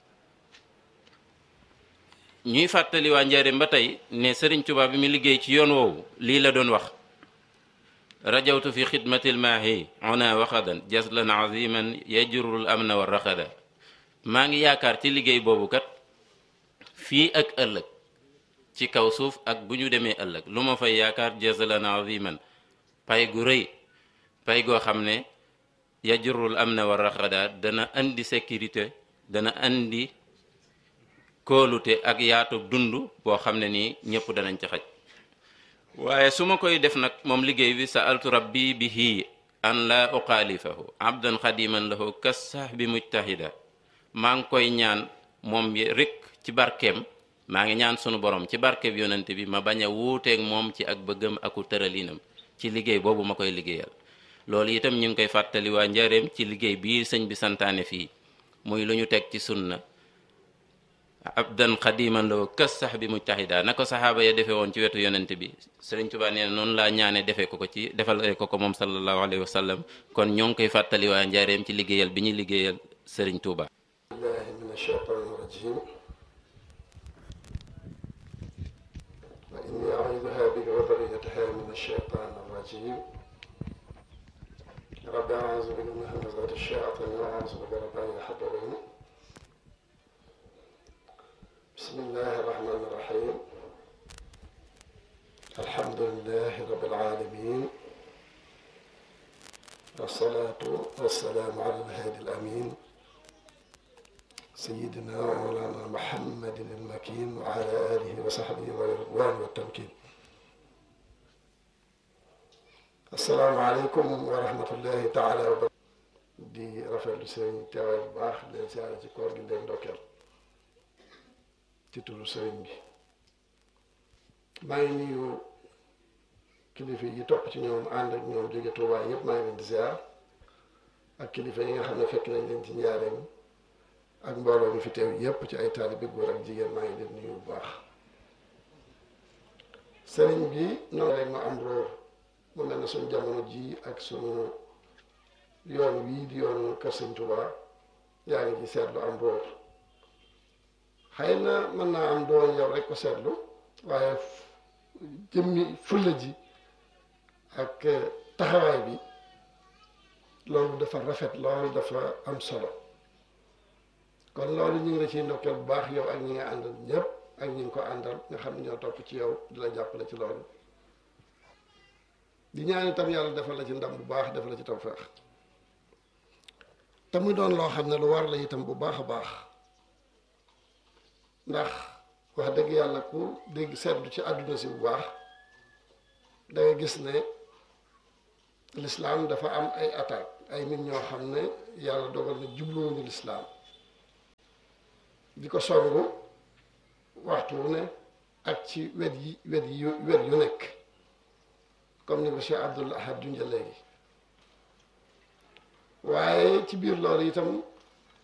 ñuy fàttali waa njaareem ba tey ne sëriñ Tuubaa bi mu liggéey ci yoon woowu lii la doon wax rajawtu fi xidmatil maahi ona waxadan jaslan aziman yajurul amna wa raxada maa ngi yaakaar ci liggéey boobu kat fii ak ëllëg ci kaw suuf ak bu ñu demee ëllëg lu ma fay yaakaar jaslan aziman pay gu rëy pay goo xam ne yajurul amna wa raxada dana andi sécurité dana andi kóolute ak yaatu dund boo xam ne nii ñëpp danañ ci xaj waaye su ma koy def nag moom liggéey bi sa altu rabbi bihi an la uxaalifahu abdan xadiman lahu kas sax bi mujtahida maa ngi koy ñaan moom rek ci barkeem maa ngi ñaan sunu borom ci barkeem yonent bi ma bañ a wuuteeg moom ci ak bëggam aku tëralinam ci liggéey boobu ma koy liggéeyal loolu itam ñu ngi koy fàttali waa njareem ci liggéey bii sëñ bi santaane fii muy lu ñu teg ci sunna abdan xadiman loo kës sax bi mujtahida na ko saxaaba ya defee woon ci wetu yonent bi sëriñ Tuubaa nee na noonu laa ñaane defee ko ko ci defal ko ko moom sallallahu alayhi wa sallam kon ñoo ngi koy fàttali waa njaareem ci liggéeyal bi ñuy liggéeyal sëriñ Tuubaa billahi min ashaytani rajim wa inni auduha bika wa dariyataha min ashaytani rajim rabbi auzu bika min hamazati shayatin wa auzu bika rabbi an yahdurun بسم الله الرحمن الرحيم الحمد لله رب العالمين والصلاة والسلام على الهادي الأمين سيدنا ومولانا محمد المكين وعلى آله وصحبه والرضوان والتمكين السلام عليكم ورحمة الله تعالى وبركاته di rafetlu seen teewaay bu baax leen siyaare ci koor gi leen ndokkeel ci turu sëriñ bi maa ngi nuyu kilifa yi topp ci ñoom ànd ak ñoom jóge Tuubaa yëpp maa ngi leen di ziar ak kilifa yi nga xam ne fekk nañ leen ci njaareem ak mbooloo mi fi teew yëpp ci ay taalibe góor ak jigéen maa ngi leen nuyu bu baax sëriñ bi noonu rek ma am róor mu mel ne suñu jamono ji ak suñu yoon wii di yoonu kër sëñ Tuubaa yaa ngi ci seetlu am róor xëy na mën naa am doon yow rek ko seetlu waaye jëmmi fulla ji ak taxawaay bi loolu dafa rafet loolu dafa am solo kon loolu ñu ngi la ciy ndokkeel bu baax yow ak ñi nga àndal ñëpp ak ñi nga ko àndal nga xam ne ñoo topp ci yow di la jàppale ci loolu di ñaan itam yàlla defal la ci ndam bu baax defal la ci tawfeex te muy doon loo xam ne lu war la itam bu baax a baax ndax wax dëgg yàlla ku dégg seetlu ci àdduna si bu baax da nga gis ne lislaam dafa am ay attaque ay nit ñoo xam ne yàlla dogal na jubluwuñu lislaam di ko songu waxtu wu ne ak ci wet yi wet yi wet yu nekk comme ni ko Cheikh Abdul Ahad junja léegi waaye ci biir loolu itam